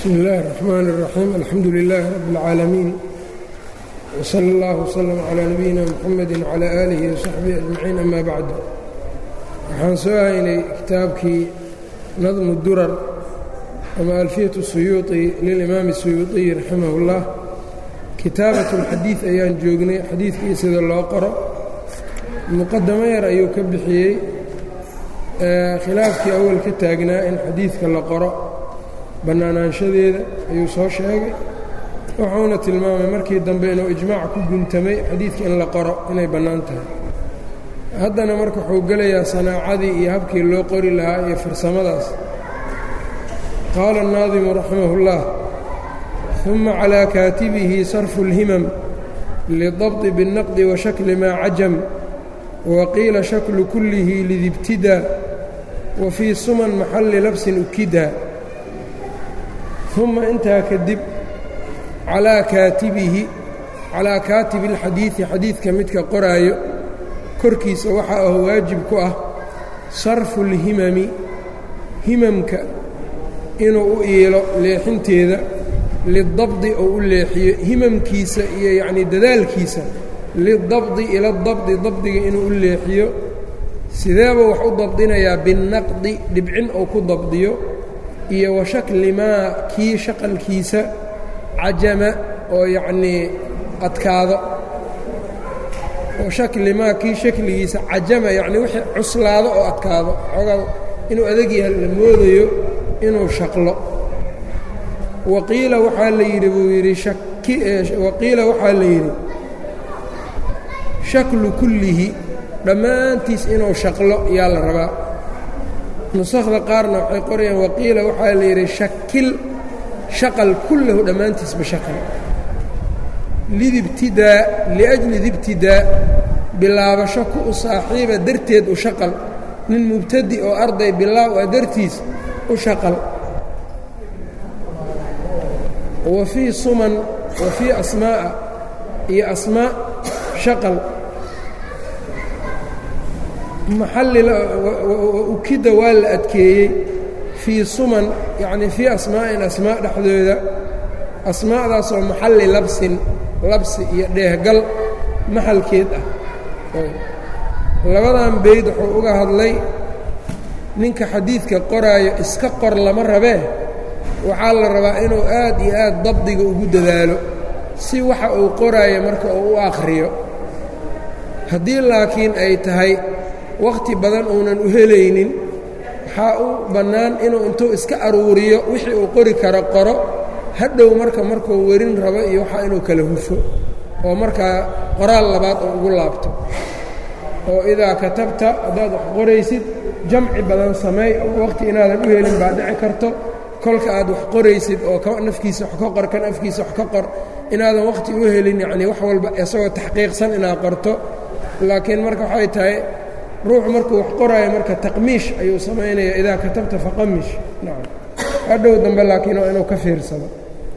bsmi اllahi الرحmn الرaxيim alxamdu لilaahi rab اlcaalamiin wslى اllah wslm عlى nabiyina mxamedi وعlى alihi وsaxbihi aجmaciin ama bacd waxaan soo haynay kitaabkii nadmu durar ama alfiyaة الsuyuuطi lilimaam الsuyuuطiyi raximah اllah kitaabaة اlxadiiث ayaan joognay xadiidkii sida loo qoro muqadamo yar ayuu ka bixiyey khilaafkii awal ka taagnaa in xadiidka la qoro bannaanaanshadeeda ayuu soo sheegay wuxuuna tilmaamay markii dambe inuu ijmaac ku guntamay xadiidka in la qoro inay bannaan tahay haddana marka wuxuu gelayaa sanaacadii iyo habkii loo qori lahaa iyo farsamadaas qaala الnaadimu raximah اllah ثuma calىa kaatibihi sarfu اlhimam lidabطi bالnaqdi washakli maa cajam waqiila shaklu kullihi lidibtida wa fii suman maxalli labsin ukida uma intaa kadib calaa kaatibihi calaa kaatibi اlxadiidi xadiidka midka qoraayo korkiisa waxaa ah waajib ku ah sarfu اlhimami himamka inuu u iilo leexinteeda lidabdi oo u leexiyo himamkiisa iyo yacnii dadaalkiisa lidabdi ila dabdi dabdiga inuu u leexiyo sideeba wax u dabdinayaa binnaqdi dhibcin ou ku dabdiyo iyo wa shakli maa kii shaqalkiisa cajama oo yacnii adkaado wa shakli maa kii shakligiisa cajama yacnii wixii cuslaado oo adkaado xoogaa inuu adag yahay la moodayo inuu shaqlo waqiila waxaa la yidhi buu yidhi waqiila waxaa la yidhi shaklu kullihi dhammaantiis inuu shaqlo yaa la rabaa nusakhda qaarna waxay qorayaan waqiila waxaa la yidhi shakil shaqal kullahu dhammaantiisba shaqal lidibtidaa liajli dibtidaa bilaabasho ku u saaxiiba darteed u shaqal nin mubtadi oo arday bilaaw ah dartiis u shaqal wa fii suman wa fii asmaa'a iyo asmaa shaqal maxalliukida waa la adkeeyey fii suman yacnii fii asmaa'in asmaa dhexdooda asmaa'daasoo maxalli labsin labsi iyo dheehgal maxalkeed ah labadan bayd wuxuu uga hadlay ninka xadiidka qoraayo iska qor lama rabee waxaa la rabaa inuu aad iyo aad dabdiga ugu dadaalo si waxa uu qoraayo marka uu u akhriyo haddii laakiin ay tahay wakhti badan uunan u helaynin waxaa u bannaan inuu intuu iska aruuriyo wixii uu qori karo qoro hadhow marka markuu werin rabo iyo waxaa inuu kala hufo oo markaa qoraal labaad oo ugu laabto oo idaa katabta haddaad wax qoraysid jamci badan sameey wakhti inaadan u helin baa dhici karto kolka aad wax qoraysid oo ka nafkiisa wax ka qor kan afkiisa wax ka qor inaadan wakhti u helin yacnii wax walba isagoo taxqiiqsan inaad qorto laakiin marka waxay tahay ruuxu markuu wax qoraayo marka taqmiish ayuu samaynaya idaa katabta faqamish nacam hadhow dambe laakiin waa inuu ka fiirsado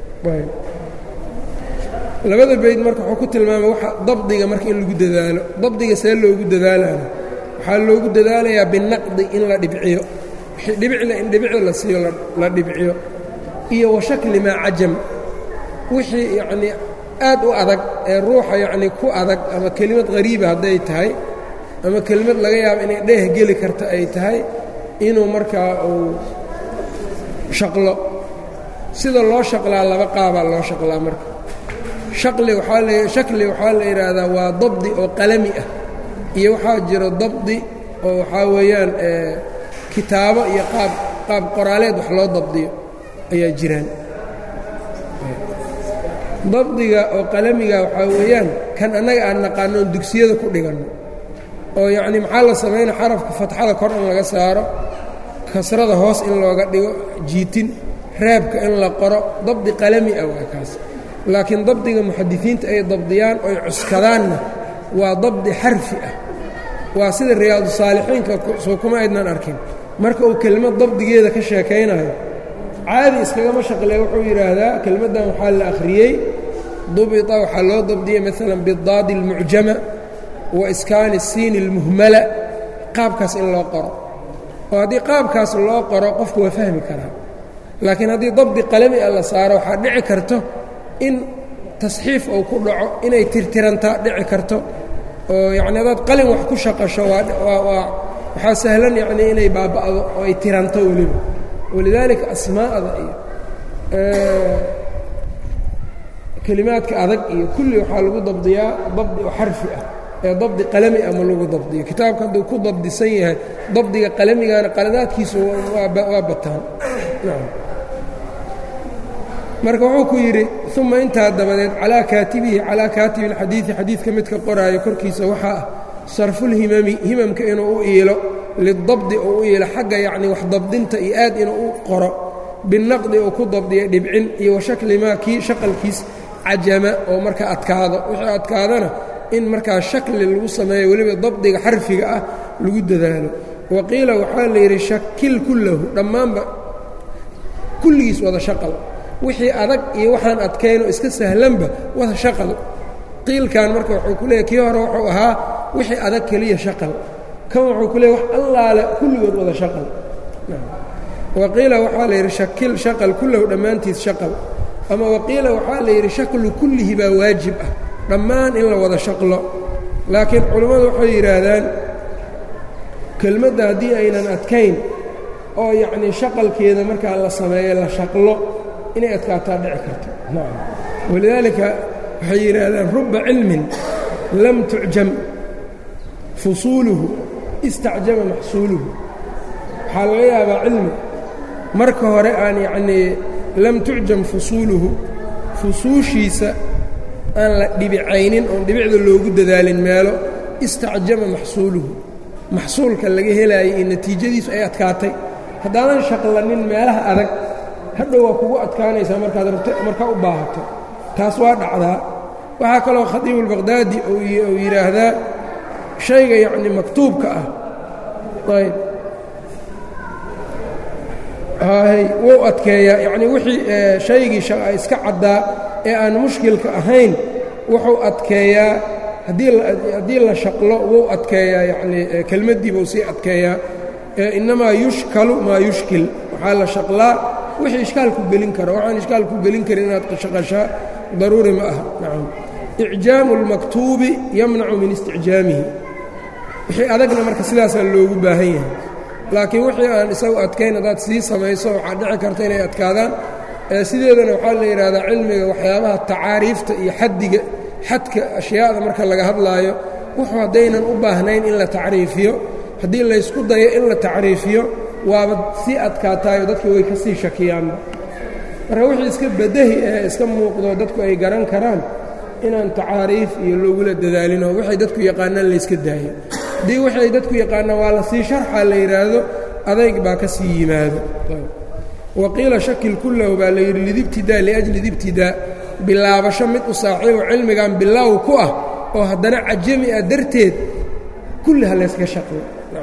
labada bayd marka wuxuu ku tilmaamay waxa dabdiga marka in lagu dadaalo dabdiga see loogu dadaalana waxaa loogu dadaalayaa binaqdi in la dhibciyo dhibicla in dhibicda la siiyo la dhibciyo iyo wa shakli maa cajam wixii yacnii aad u adag ee ruuxa yacnii ku adag ama kelimad qariiba hadday tahay ama kelimad laga yaabo inay dheeh geli karta ay tahay inuu markaa uu shaqlo sida loo shaqlaa laba qaabaa loo shaqlaa marka shaqli waxaa la shakli waxaa la yidhaahdaa waa dabdi oo qalami ah iyo waxaa jiro dabdi oo waxaa weeyaan kitaabo iyo qaab qaab qoraaleed wax loo dabdiyo ayaa jiraan dabdiga oo qalamiga waxaa weeyaan kan annaga aan naqaanoon dugsiyada ku dhiganno oo yacnii maxaa la samayna xarafka fatxada kor in laga saaro kasrada hoos in looga dhigo jiitin raabka in la qoro dabdi qalami ah waa kaas laakiin dabdiga muxadisiinta ay dabdiyaan oy cuskadaanna waa dabdi xarfi ah waa sida riyaadu saalixiinka soo kuma aydnan arkin marka uu kelmad dabdigeeda ka sheekaynayo caadi iskagama shaqlee wuxuu yidhaahdaa kelmaddan waxaa la akhriyey dubita waxaa loo dabdiyey maalan bidaadi اlmucjama wa iskaani الsiini اlmuhmala qaabkaas in loo qoro oo haddii qaabkaas loo qoro qofku waa fahmi karaa laakiin haddii dabdi qalami a la saaro waxaa dhici karto in tasxiif uu ku dhaco inay tirtirantaa dhici karto oo yacni hadaad qalin wax ku shaqasho waa waa waxaa sahlan yacni inay baaba'do oo ay tiranto weliba walidaalika asmaa'da iyo kelimaadka adag iyo kulli waxaa lagu dabdiyaa dabdi oo xarfi ah ee dabdi qalami ah ma lagu dabdiyo kitaabka hadduu ku dabdisan yahay dabdiga qalamigana qaladaadkiisu waa bataan marka wuxuu ku yidhi uma intaa dabadeed calaa kaatibihi calaa kaatibi اlxadiidi xadiidka midka qoraayo korkiisa waxaa ah sarfulhimami himamka inuu u iilo lidabdi oo u iilo xagga yacni wax dabdinta iyo aad inuu u qoro binaqdi uu ku dabdiya dhibcin iyo washakli maa kii shaqalkiis cajama oo markaa adkaado wixii adkaadana in markaa shakli lagu sameeyo weliba dabdiga xarfiga ah lagu dadaalo wa qiila waxaa la yidhi shakil kullahu dhammaanba kulligiis wada shaqal wixii adag iyo waxaan adkaynoo iska sahlanba wada shaqal qiilkan marka wuxuu ku leeyahy kii hore wuxuu ahaa wixii adag keliya shaqal kan wuxuu ku leeyahy wax allaale kulligood wada shaqal waqiila waxaa la yidhi shakil shaqal kullahu dhammaantiis shaqal ama waqiila waxaa la yidhi shaklu kullihi baa waajib ah dhammaan in la wada shaqlo laakiin culammadu waxay yidhaahdaan kelmadda haddii aynan adkayn oo yacnii shaqalkeeda markaa la sameeyo la shaqlo inay adkaataa dhici karto walidaalika waxay yidhaahdaan ruba cilmin lam tucjam fusuuluhu istacjama maxsuuluhu waxaa laga yaabaa cilmi marka hore aan yacnii lam tucjam fusuuluhu fusuushiisa aan la dhibicaynin oon dhibicda loogu dadaalin meelo istacjama maxsuuluhu maxsuulka laga helaayay iyo natiijadiisu ay adkaatay haddaadan shaqlanin meelaha adag hadhow waa kugu adkaanaysaa markaad rabto markaa u baahato taas waa dhacdaa waxaa kaloo khadiibulbaqhdaadi uu yidhaahdaa shayga yacni maktuubka ah ayb hay wuu adkeeyaa yacnii wixii shaygii iska caddaa ee aan mushkilka ahayn wuxuu adkeeyaa haddii la shaqlo wuu adkeeyaa yacnii kelmaddii buu sii adkeeyaa innamaa yushkalu maa yushkil waxaa la shaqlaa wixii ishkaal ku gelin kara waxaan ishkaal ku gelin karin inaad shaqashaa daruuri ma aha nacam icjaamu اlmaktuubi yamnacu min isticjaamihi wixii adagna marka sidaasaa loogu baahan yahay laakiin wixii aan isagu adkayn haddaad sii samayso waxaa dhici karta inay adkaadaan sideedana waxaa la yidhahdaa cilmiga waxyaabaha tacaariifta iyo xaddiga xadka ashyaada marka laga hadlaayo wuxuu haddaynan u baahnayn in la tacriifiyo haddii laysku dayo in la tacriifiyo waaba sii adkaataayo dadka way ka sii shakiyaanba marka wixii iska badahi ee iska muuqdo dadku ay garan karaan inaan tacaariif iyo loogula dadaalinoo waxay dadku yaqaanaan layska daayo haddii waxay dadku yaqaanaan waa la sii sharxa la yidhaahdo adayg baa ka sii yimaado waqiila shakil kullahu baa la yidhi lidibtidaa liajli dibtidaa bilaabasho mid u saaxiibo cilmigan bilaaw ku ah oo haddana cajami ah darteed kulli ha layska shaqlo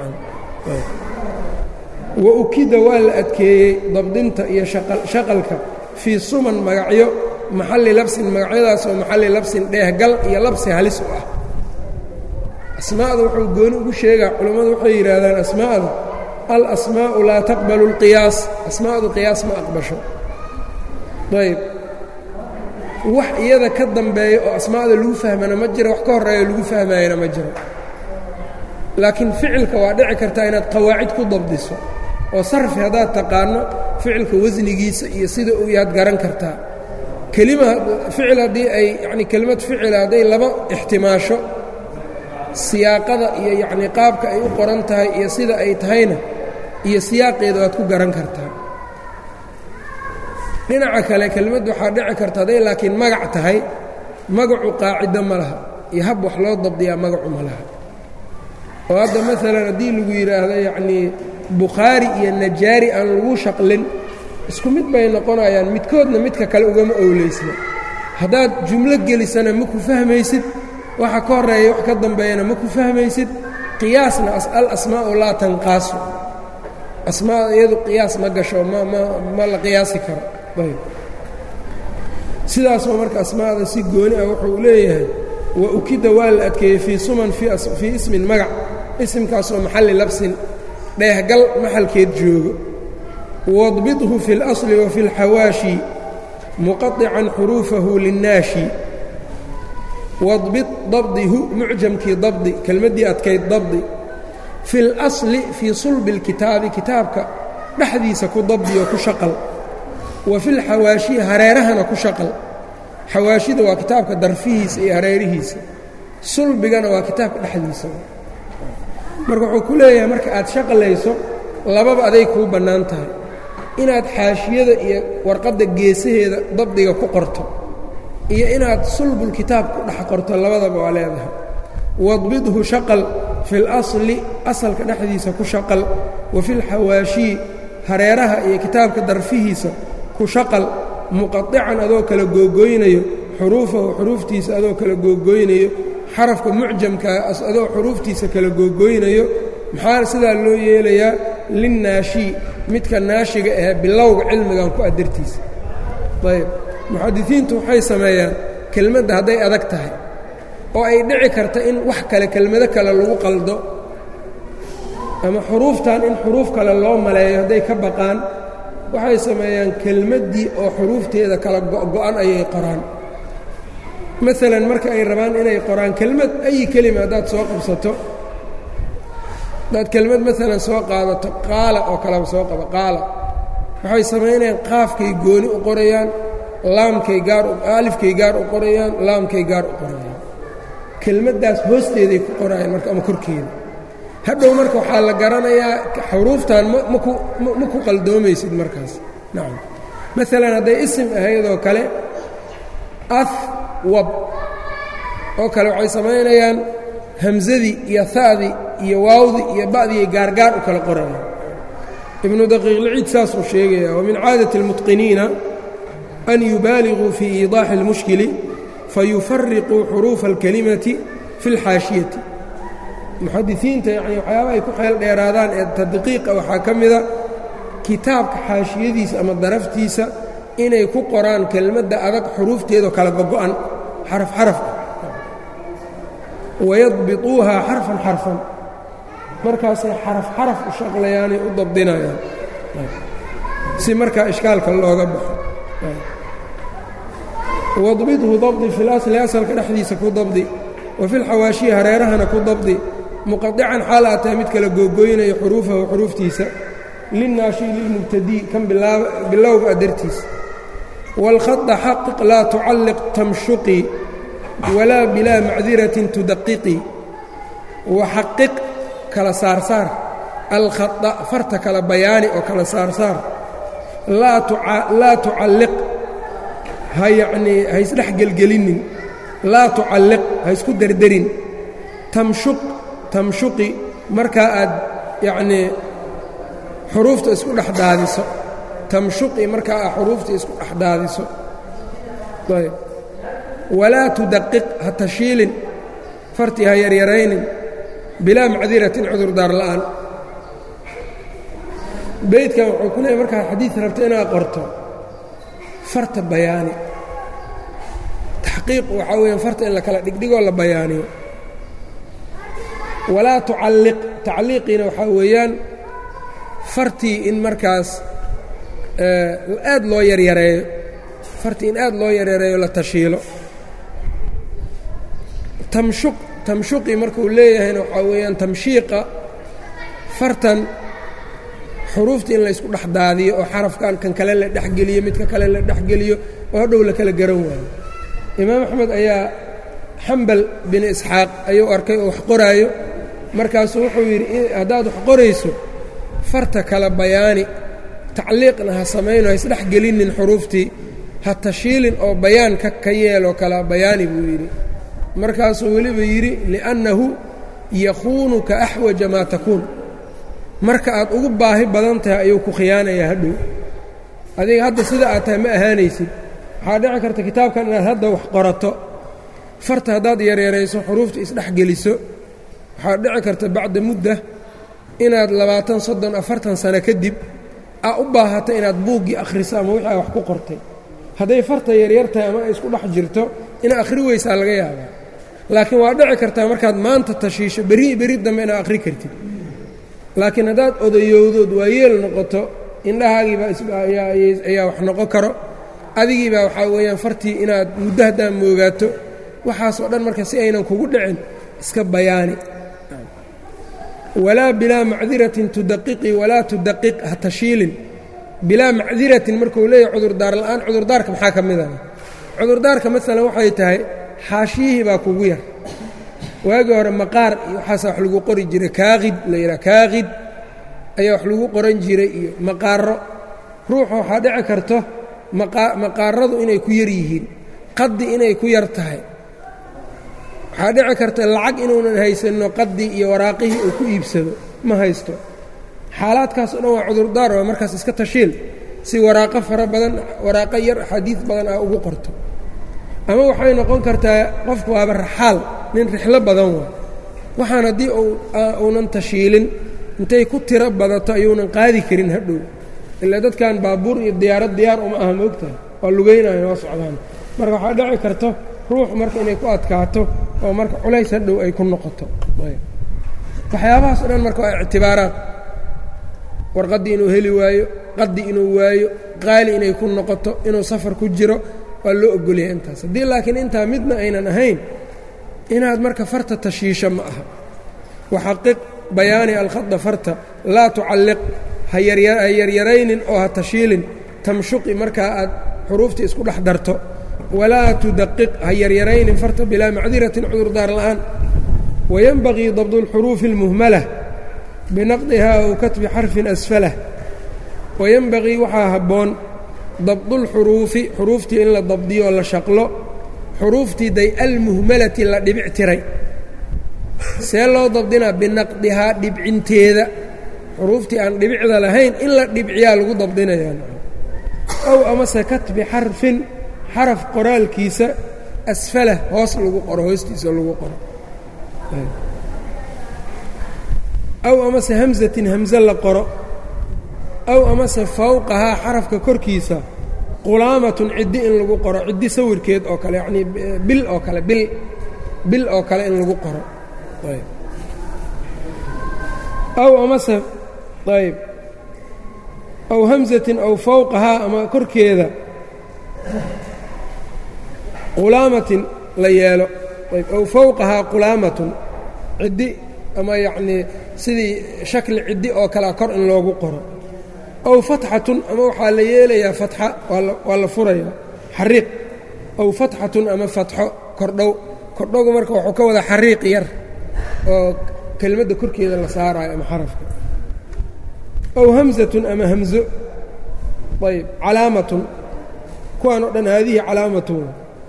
wa ukida waa la adkeeyey dabdinta iyo shaqalka fii suman magacyo maxalli labsin magacyadaas oo maxalli labsin dheehgal iyo labsi halis u ah asmaa'da wuxuu gooni ugu sheegaa culammadu waxay yidhaahdaan asmaa'da al asmaa'u laa taqbalu اlqiyaas asmaa'du qiyaas ma aqbasho ayb wax iyada ka dambeeya oo asmaa'da lagu fahmana ma jiro wax ka horreeya lagu fahmaayana ma jiro laakiin ficilka waa dhici kartaa inaad qawaacid ku dabdiso oo sarfi haddaad taqaano ficilka wasnigiisa iyo sida uu yaad garan kartaa kelima ficil haddii ay yacni kelimad ficila hadday laba ixtimaasho siyaaqada iyo yacnii qaabka ay u qoran tahay iyo sida ay tahayna iyo siyaaqeeda waad ku garan kartaa dhinaca kale kelmaddu waxaa dhici karta hadday laakiin magac tahay magacu qaacido ma laha iyo hab wax loo dabdiyaa magacu ma laha oo hadda maalan haddii lagu yidhaahdo yacnii bukhaari iyo najaari aan lagu shaqlin isku mid bay noqonayaan midkoodna midka kale ugama owleysna haddaad jumlo gelisana ma ku fahmaysid waxa ka horreeya wax ka dambeeyana ma ku fahmaysid qiyaasna al asmaa'u laa tanqaasu asmaada iyadu qiyaas ma gasho ma ma ma la qiyaasi karo ayb sidaasoo marka asmaada si gooni ah wuxuu leeyahay wa ukida waa la adkeeyey fii suman fii ismin magac isimkaasoo maxalli labsin dheehgal maxalkeed joogo wadbidhu fi اlasli wa fi اlxawaashi muqaطican xuruufahu linnaashi wadbid dabdihu mucjamkii dabdi kelmaddii adkayd dabdi fi اlasli fii sulbi اlkitaabi kitaabka dhexdiisa ku dabdiyo ku shaqal wa fi lxawaashi hareerahana ku shaqal xawaashida waa kitaabka darfihiisa iyo hareerihiisa sulbigana waa kitaabka dhexdiisa marka wuxuu ku leeyahay marka aad shaqalayso lababa aday kuu bannaan tahay inaad xaashiyada iyo warqadda geesaheeda dabdiga ku qorto iyo inaad sulbulkitaab ku dhex qorto labadaba waa leedahay wadbidhu shaqal fi اlasli asalka dhexdiisa ku shaqal wa fi lxawaashii hareeraha iyo kitaabka darfihiisa ku shaqal muqaطican adoo kala googooynayo xuruufahu xuruuftiisa adoo kala googooynayo xarafka mucjamkaa adoo xuruuftiisa kala googooynayo maxaa sidaa loo yeelayaa linnaashi midka naashiga ahee bilowga cilmigan ku adartiisa ayb muxadisiintu waxay sameeyaan kelmadda hadday adag tahay oo ay dhici karta in wax kale kelmado kale lagu qaldo ama xuruuftan in xuruuf kale loo maleeyo hadday ka baqaan waxay sameeyaan kelmaddii oo xuruufteeda kala go'go'an ayay qoraan maalan marka ay rabaan inay qoraan kelmad ayi kelima haddaad soo qabsato haddaad kelmad maalan soo qaadato qaala oo kaleba soo qaba qaala waxay samaynayaan qaafkay gooni u qorayaan laamkay gaar alifkay gaar u qorayaan laamkay gaar u qorayaan kelmaddaas hoosteeday ku qorayaan marka ama korkeeda hadhow marka waxaa la garanayaa xuruuftan maku ma ku qaldoomaysid markaas nacam maalan hadday isim ahaydoo kale ahwab oo kale waxay samaynayaan hamsadii iyo ha'dii iyo waawdii iyo ba'diiay gaargaar u kala qorayaan ibnu daqiiqliciid saasuu sheegaya wa min caadati اlmutqiniina an yubaaliguu fii iidaaxi اlmushkili fayufariquu xuruufa اlkalimati fi اlxaashiyati muxadisiinta yani waxyaaba ay ku xeel dheeraadaan ee tadqiiqa waxaa ka mida kitaabka xaashiyadiisa ama daraftiisa inay ku qoraan kelmadda adag xuruufteedoo kala gogo'an xaraf xaraf ah wayadbituuhaa xarfan xarfan markaasay xaraf xaraf u shaqlayaanay u dabdinayaan si markaa ishkaalka looga baxo wadbidhu dabdi fi lasli asalka dhexdiisa ku dabdi wa fi lxawaashiyi hareerahana ku dabdi muqadican xaal aa tahay mid kala googooynayo xuruufahu xuruuftiisa linnaashi lilmubtadii kan bilowga adartiisa wاlkhada xaqiq laa tucalliq tamshuqii walaa bilaa macdiratin tudaqiqii waxaqiq kala saarsaar alkhada farta kala bayaani oo kala saarsaar laa tucalliq ha yacnii ha isdhex gelgelinin laa tucalliq ha isku derderin tamshuq tamshuqi markaa aad yacnii xuruufta isku dhex daadiso tamshuqi markaa aad xuruufta isku dhex daadiso ayb walaa tudaqiq ha tashiilin fartii ha yaryaraynin bilaa macdiratin cudurdaar la'aan beydkan wuxuu ku leeyay markaad xadiid rabto inaad qorto farta bayaani taxqiiq waxaa weeyaan farta in la kala dhigdhigoo la bayaaniyo walaa tucalliq tacliiqiina waxaa weeyaan fartii in markaas aad loo yaryareeyo fartii in aad loo yaryareeyo la tashiilo tamshuq tamshuqi markuu leeyahayna waxaa weeyaan tamshiiqa fartan xuruufta in laysku dhex daadiyo oo xarafkan kan kale la dhexgeliyo midka kale la dhexgeliyo oo hadhow la kala garan waayo imaam axmed ayaa xambal bin isxaaq ayuu arkay oo wax qoraayo markaasuu wuxuu yidhi haddaad wax qorayso farta kala bayaani tacliiqna ha samayno ha isdhex gelinin xuruuftii ha tashiilin oo bayaan ka ka yeeloo kala bayaani buu yidhi markaasuu weliba yidhi li'annahu yakhuunuka axwaja maa takuun marka aad ugu baahi badan tahay ayuu ku khiyaanayaa hadhow adiga hadda sida aad tahay ma ahaanaysid waxaa dhici karta kitaabkan inaad hadda wax qorato farta haddaad yareerayso xuruufta isdhex geliso waxaa dhici karta bacda mudda inaad labaatan soddon afartan sano kadib aa u baahato inaad buuggii akhriso ama wixii aa wax ku qortay hadday farta yaryar tahay ama ay isku dhex jirto inaad akhri weysaa laga yaabaa laakiin waa dhici kartaa markaad maanta tashiisho berri berri dambe inaad akhri kartid laakiin haddaad odayowdood waa yeel noqoto indhahaagiibaa ayaa wax noqon karo adigiibaa waxaa weeyaan fartii inaad muddo haddaa moogaato waxaasoo dhan marka si aynan kugu dhicin iska bayaani walaa bilaa macdiratin tudaqiqi walaa tudaqiq ha tashiilin bilaa macdiratin markuu leeyahay cudurdaar la'aan cudurdaarka maxaa ka mid ah cudurdaarka maalan waxay tahay xaashiyihii baa kugu yar waagii hore maqaar iyo waxaasa wax lagu qori jiray kaaqid la yidhaha kaaqid ayaa wax lagu qoran jiray iyo maqaaro ruuxa waxaa dhici karto maqaaradu inay ku yar yihiin qadi inay ku yar tahay waxaa dhici karta lacag inuunan haysanno qadi iyo waraaqihii uu ku iibsado ma haysto xaalaadkaas o dhan waa cudurdaar waa markaas iska tashiil si waraaqo fara badan waraaqo yar axaadiid badan ah ugu qorto ama waxay noqon kartaa qofku waaba raxaal nin rixlo badan waa waxaan haddii uunan tashiilin intay ku tiro badato ayuunan qaadi karin hadhow ilaa dadkan baabuur iyo diyaarad diyaar uma aha moogtahay waa lugaynayo waa socdaan marka waxaa dhici karto ruux marka inay ku adkaato oo marka culays hadhow ay ku noqoto waxyaabahaas o dhan marka waa ictibaaraad warqaddii inuu heli waayo qadi inuu waayo qaali inay ku noqoto inuu safar ku jiro waa loo ogolyahay intaas haddii laakiin intaa midna aynan ahayn inaad marka farta tashiisho ma aha waxaqiq bayaani alkhada farta laa tucalliq ha yaryaraynin oo ha tashiilin tamshuqi markaa aad xuruuftii isku dhex darto walaa tudaqiq ha yaryaraynin farta bilaa macdiratin cudurdaar la'aan wayanbagii dabdu اlxuruufi اlmuhmala binaqdiha ow katbi xarfin asfalah wayanbagii waxaa habboon dabdulxuruufi xuruuftii in la dabdiyo oo la shaqlo xuruuftii day almuhmalati la dhibic tiray see loo dabdinaa binaqdihaa dhibcinteeda xuruuftii aan dhibicda lahayn in la dhibciyaa lagu dabdinayaa ow amase katbi xarfin xaraf qoraalkiisa asfalah hoos lagu qoro hoostiisa lagu qoro aw amase hamsatin hamse la qoro aw amase fawqahaa xarafka korkiisa qulaamatun ciddi in lagu qoro ciddi sawirkeed oo kale yacnii bil oo kale bil bil oo kale in lagu qoro ayb aw amase ayb aw hamsatin aw fawqahaa ama korkeeda qulaamatin la yeelo ayb aw fawqahaa qulaamatun ciddi ama yacnii sidii shakli ciddi oo kalea kor in loogu qoro aw fatxatun ama waxaa la yeelayaa fatxa waa la furayaa xariiq aw fatxatun ama fatxo kordhow kordhowgu marka wuxuu ka wada xariiq yar oo kelmadda korkeeda la saaraayo ama xarafka aw hamsatun ama hamzo ayb calaamatun kuwaan o dhan haadihi calaamatun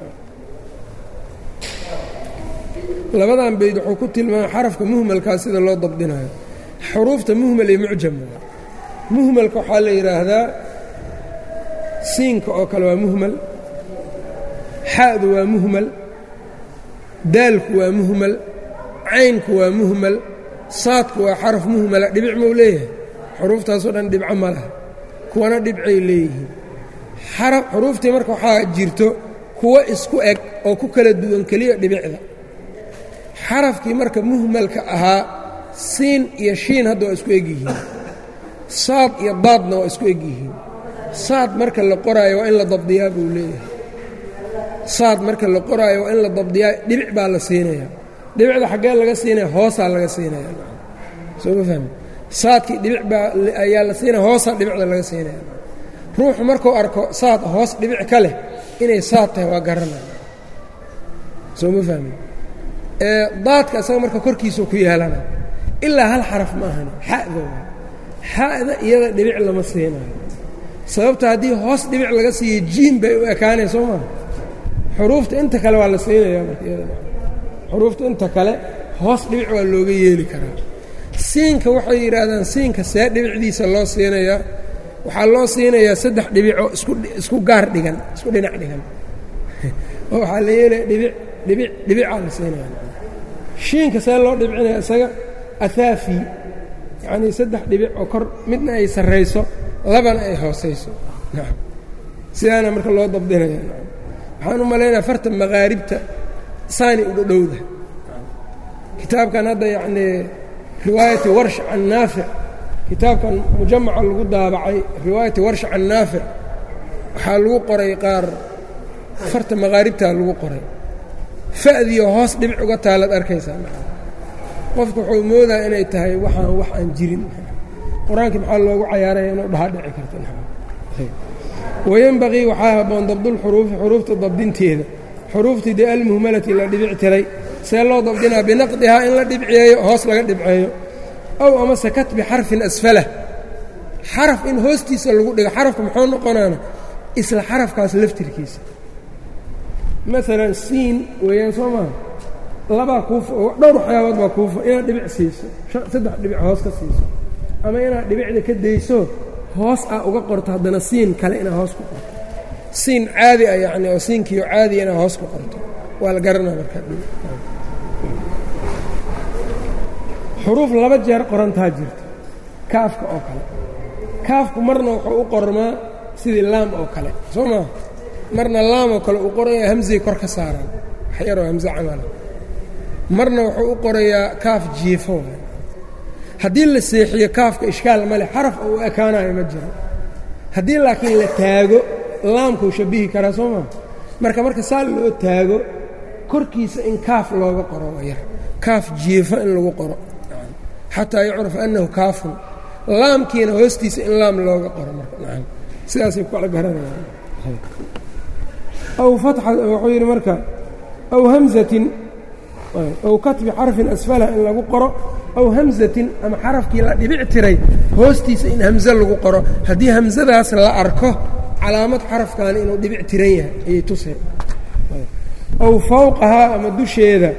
labadan bayd wuxuu ku tilmaamay xarafka muhmalkaa sida loo dabdinayo xuruufta muhmal iyo mucjam muhmalka waxaa la yidhaahdaa siinka oo kale waa muhmal xa'du waa muhmal daalku waa muhmal caynku waa muhmal saadku waa xaraf muhmala dhibic mau leeyahay xuruuftaasoo dhan dhibco ma laha kuwana dhibcay leeyihiin xuruuftii marka waxaa jirto kuwo isku eg oo ku kala duwan keliya dhibicda xarafkii marka muhmalka ahaa siin iyo shiin hadda waa isku eg yihiin saad iyo daadna waa isku eg yihiin saad marka la qoraayo waa in la dabdiyaa buu leeyahay saad marka la qoraayo waa in la dabdiyaa dhibic baa la siinayaa dhibicda xaggee laga siinaya hoosaa laga siinaya soo ma fahmi saadkii dhibic baa ayaa la siinaya hoosaa dhibicda laga siinaya ruuxu markuu arko saad hoos dhibic ka leh inay saad tahay waa garanaya soo ma fahmi daadka isaga marka korkiisuu ku yeelana ilaa hal xaraf ma ahani xa'da waa xa'da iyada dhibic lama siinayo sababta haddii hoos dhibic laga siiyo jiin bay u ekaanaya soo maa xuruufta inta kale waa la siinaya marka iyada xuruufta inta kale hoos dhibic waa looga yeeli karaa siinka waxay yidhaahdaan siinka see dhibicdiisa loo siinayaa waxaa loo siinayaa saddex dhibicoo isku isku gaar dhigan isku dhinac dhigan oo waxaa la yeelaya dhibic dhibic dhibicaa la siinaya shiinka see loo dhibcinaya isaga ahaafi yacnii saddex dhibic oo kor midna ay sarrayso labana ay hoosayso nacam sidaana marka loo dabdinaya waxaan u malaynaya farta maqaaribta saani u dhodhowda kitaabkan hadda yacnii riwaayati warsh can naafic kitaabkan mujamaca lagu daabacay riwaayati warsha can naafic waxaa lagu qoray qaar farta maqaaribtaa lagu qoray fa'diyo hoos dhibic uga taalaad arkaysaa qofku wuxuu moodaa inay tahay waxaan wax aan jirin qur-aankii maxaa loogu cayaaraya inuu dhaha dhici karto wayenbaqii waxaa habboon dabdulxuruufi xuruufta dabdinteeda xuruuftii dee almuhmalati la dhibic tiray see loo dabdinaa binaqdihaa in la dhibceeyo hoos laga dhibceeyo ow amase katbi xarfin asfalah xaraf in hoostiisa lagu dhigo xarafka muxuu noqonaana isla xarafkaas laftirkiisa maalan siin weeyaan soo maha labaa kuufa oo dhowr waxyaabood baa kuufa inaad dhibic siiso saddex dhibic hoos ka siiso ama inaad dhibicda ka dayso hoos aa uga qorto haddana siin kale inaad hoos ku qorto siin caadi ah yacni oo siinkiio caadiya inaad hoos ku qorto waa la garanaa markaa xuruuf laba jeer qorantaa jirta kaafka oo kale kaafku marna wuxuu u qormaa sidii laam oo kale soo maa marna laam oo kale uu qoraya hamsay kor ka saaraan wax yaroo hamse camala marna wuxuu u qorayaa kaaf jiifo haddii la seexiyo kaafka ishkaal ma leh xaraf oo u ekaanayo ma jiro haddii laakiin la taago laamkuu shabihi karaa soo maa marka marka saa loo taago korkiisa in kaaf looga qoro waa yar kaaf jiifo in lagu qoro xataa yucraf annahu kaafun laamkiina hoostiisa in laam looga qoro marka nacam sidaasay ku kala garanayaan aw fatxa wuxuu yidhi marka aw hamzatin aw katbi xarfin asfalah in lagu qoro aw hamzatin ama xarafkii la dhibic tiray hoostiisa in hamze lagu qoro haddii hamsadaas la arko calaamad xarafkaani inuu dhibic tiran yahay ayay tuseen aw fawqahaa ama dusheeda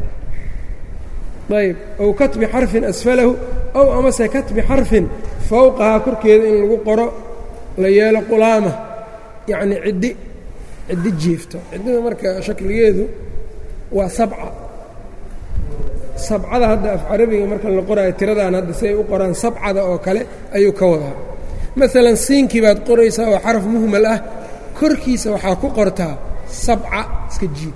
ayb aw katbi xarfin asfalahu aw amase katbi xarfin fawqahaa korkeeda in lagu qoro la yeelo qulaama yacni ciddi ciddi jiifto ciddida marka shakligeedu waa sabca sabcada hadda af carabiga marka la qoraayo tiradan hadda si ay u qoraan sabcada oo kale ayuu ka wadaa maalan siinkii baad qoraysaa oo xaraf muhmal ah korkiisa waxaa ku qortaa sabca iska jiid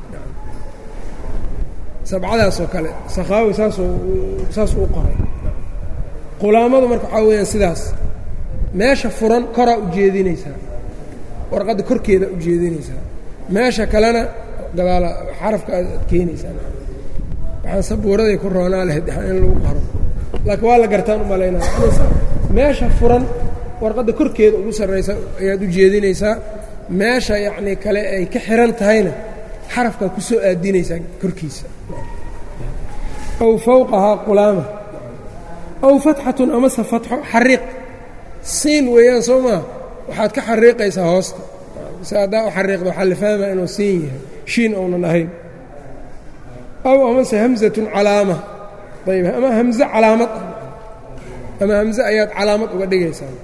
sabcadaasoo kale sakhaawi saasuu saasuu u qoray qulaamadu marka waxaa weeyaan sidaas meesha furan koraa u jeedinaysaa warqadda korkeeda u jeedinaysaa meesha kalena gadaala xarafka aad keenaysaa waxaan sabuuraday ku roonaa lahayd in lagu qoro laakiin waa la gartaan u malaynaya meesha furan warqadda korkeeda ugu sarraysa ayaad u jeedinaysaa meesha yacnii kale ay ka xihan tahayna xarafkaa ku soo aadinaysaa korkiisa aw fawqahaa qulaama aw fatxatun amase fatxo xariiq siin weeyaan soo maa waxaad ka xariiqaysaa hoosta si haddaa u xariiqda waxaa la fahmaa inuu siin yahay shiin ounan ahayn aw amase hamsatun calaama ayb ama hamze calaamad ama hamze ayaad calaamad uga dhigaysaa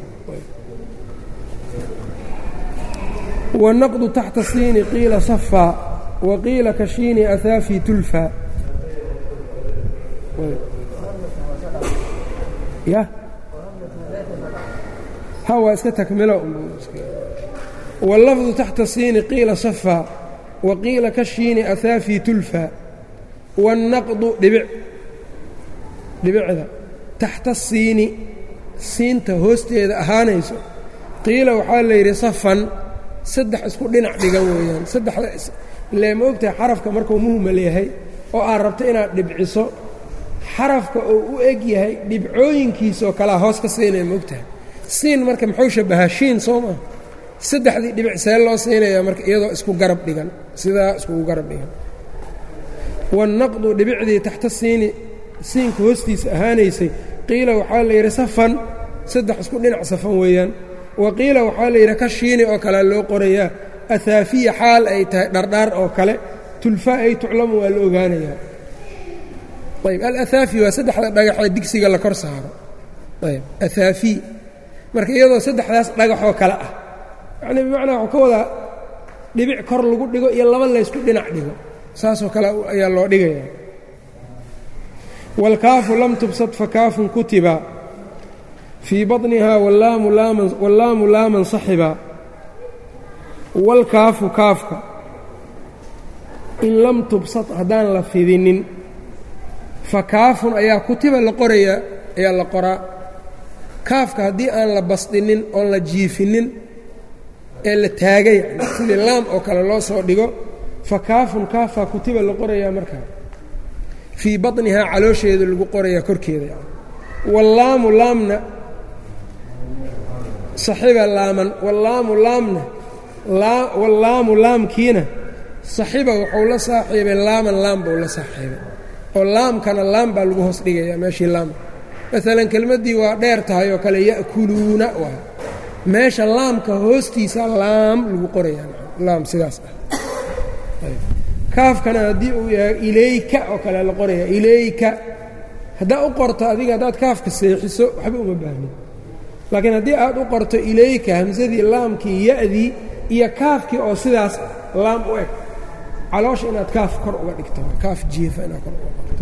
wanaqdu taxta siini qiila safaa wa qiila ka shiini ahaafi tulfaa ya ha waa iska takmilo wاllafdu taxta siini qiila safaa wa qiila ka shiini ahaafi tulfaa wاnnaqdu dhibic dhibicda taxta siini siinta hoosteeda ahaanayso qiila waxaa la yidhi safan saddex isku dhinac dhigan weeyaan saddexda ilee ma ogtahay xarafka markuu muhmal yahay oo aad rabto inaad dhibciso xarafka oo u eg yahay dhibcooyinkiisaoo kalea hoos ka siinaya ma ogtahay siin marka muxuu shabbahaa shiin soo maa saddexdii dhibic see loo siinayaa marka iyadoo isku garab dhigan sidaa iskugu garab dhigan wannaqdu dhibicdii taxta siini siinka hoostiisa ahaanaysay qiila waxaa la yidhi safan saddex isku dhinac safan weeyaan wa qiila waxaa la yidhi ka shiini oo kalea loo qorayaa ahaafiya xaal ay tahay dhardhaar oo kale tulfa ay tuclamu waa la ogaanayaa ayb alahaafi waa saddexda dhagaxee digsiga la kor saaro ayb ahaafi marka iyadoo saddexdaas dhagaxoo kale ah yacnii bimacnaa waxuu ka wadaa dhibic kor lagu dhigo iyo laba laysku dhinac dhigo saasoo kale ayaa loo dhigaya wاlkaafu lam tubsad fakaafun kutiba fii baطniha wallaamu laaman saxiba wاlkaafu kaafka in lam tubsad haddaan la fidinin fakaafun ayaa kutiba la qorayaa ayaa la qoraa kaafka haddii aan la basdinin oon la jiifinin ee la taagay yani sidii laam oo kale loo soo dhigo fa kaafun kaafaa kutiba la qorayaa markaa fii baطnihaa caloosheeda lagu qorayaa korkeeda yani wallaamu laamna saxiba laaman wallaamu laamna wallaamu laamkiina saxiba wuxuu la saaxiibay laaman laam buu la saaxiibay oo laamkana laam baa lagu hoos dhigayaa meeshii laam maalan kelmaddii waa dheer tahay oo kale ya'kuluuna waay meesha laamka hoostiisa laam lagu qorayaa laam sidaas ah kaafkana haddii uu yahay ilayka oo kale la qoraya ilayka haddaa u qorto adiga haddaad kaafka seexiso waxba uma baahnin laakiin haddii aad u qorto ilayka hamsadii laamkii ya'dii iyo kaafkii oo sidaas laam u eg caloosha inaad kaaf kor uga dhigto kaaf jiifa inaad kor uga qorto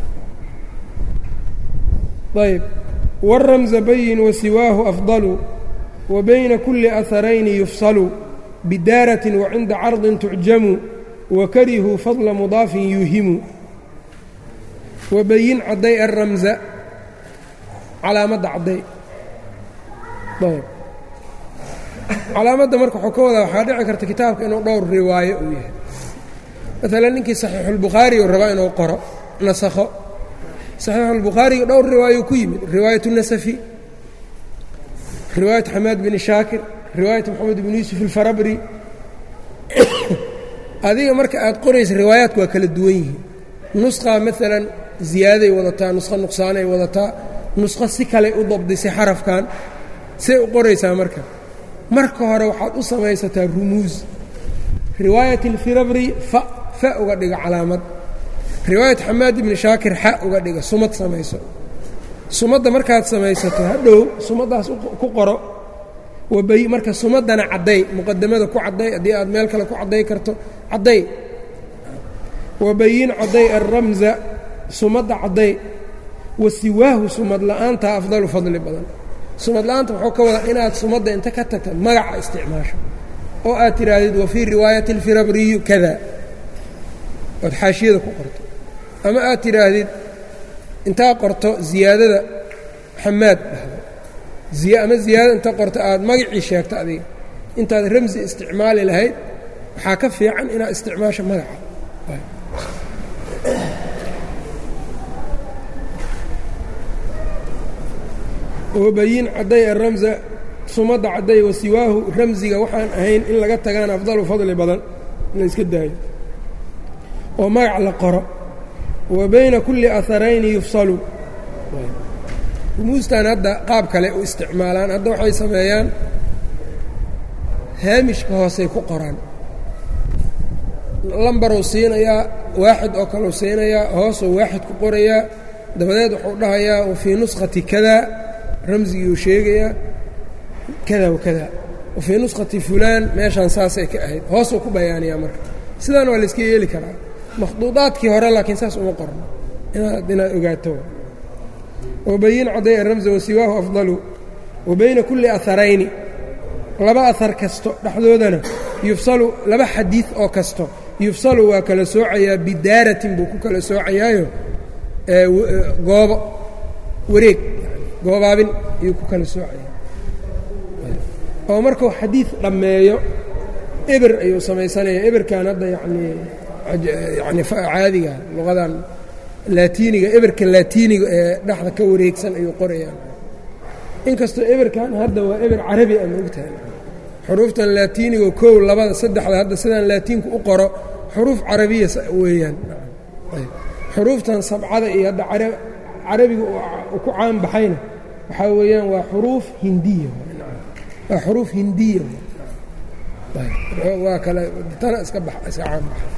ayb wاramza bayin wasiwaahu afضalu wa bayna kuli aharayni yufsalu bidaaratin wacinda cardin tucjamu wakarihuu fadla mudaafin yuuhimu wabayin cadday aramza calaamadda cadday ayb calaamadda marka waxuu ka wadaa waxaa dhici karta kitaabka inuu dhowr riwaayo uu yahay maalan ninkii saxiixulbukhaari uu rabaa inuu qoro nasakho saxiixulbukhaariga dhowr riwaayo ku yimid riwaayat nasafi riwaayat xamaad bini shaakir riwaayat moxamed bni yuusuf alfarabri adiga marka aad qoraysa riwaayaadku waa kala duwan yihiin nusqaa maalan ziyaaday wadataa nusqo nuqsaanay wadataa nusqo si kale u dabdisay xarafkan say u qoraysaa marka marka hore waxaad u samaysataa rumuus riwaayat alfirabri fa fa uga dhiga calaamad riwaayat xamaad ibni shaakir xa uga dhiga sumad samayso sumadda markaad samaysato hadhow sumaddaas ku qoro wabay marka sumaddana cadday muqadamada ku cadday haddii aad meel kale ku cadday karto cadday wabayin cadday alramza sumadda cadday wa siwaahu sumad la'aanta afdalu fadli badan sumad la'aanta wuxuu ka wadaa inaad sumadda inta ka tagta magaca isticmaasho oo aad tidhaahdid wa fii riwaayati alfirabriyu kada ood xaashiyada ku qorto ama aad tidhaahdid intaa qorto ziyaadada xamaad dhahdo ama ziyaadada inta qorto aad magacii sheegto adiga intaad ramsi isticmaali lahayd waxaa ka fiican inaad isticmaasho magaca wabayin cadday aramza sumadda cadday wasiwaahu ramsiga waxaan ahayn in laga tagaan afdalu fadli badan in la iska daayo oo magac la qoro wa bayna kulli aharayni yufsalu rumuustan hadda qaab kale u isticmaalaan hadda waxay sameeyaan haamishka hoosay ku qoraan lambaruu siinayaa waaxid oo kaleu siinayaa hoosuu waaxid ku qorayaa dabadeed wuxuu dhahayaa wa fii nuskhati kada ramsigii uu sheegayaa kada wa kada wa fii nuskhati fulaan meeshaan saasay ka ahayd hoosuu ku bayaaniyaa marka sidaan waa layska yeeli karaa makhduudaadkii hore laakiin saas uma qorno inaad inaad ogaato wabayin cadday aramza wasiwaahu afdalu wa bayna kulli aharayni laba ahar kasto dhexdoodana yufsalu laba xadiid oo kasto yufsalu waa kala soocayaa bidaaratin buu ku kala soocayaayo goobo wareeg goobaabin ayuu ku kala soocayaa oo markuu xadiid dhammeeyo eber ayuu samaysanaya eberkan hadda yanii yani caadiga luqadan laatiiniga eberka laatiiniga ee dhexda ka wareegsan ayuu qorayaan inkastoo eberkan hadda waa eber carabi a maogtahay xuruuftan laatiiniga kow labada saddexda hadda sidaan laatiinku u qoro xuruuf carabiya weeyaan xuruuftan sabcada iyo hadda carabiga ku caan baxayna waxaa weeyaan waa xuruuf hindiya waa xuruuf hindiya waa kale tana iska bax iska caan baxa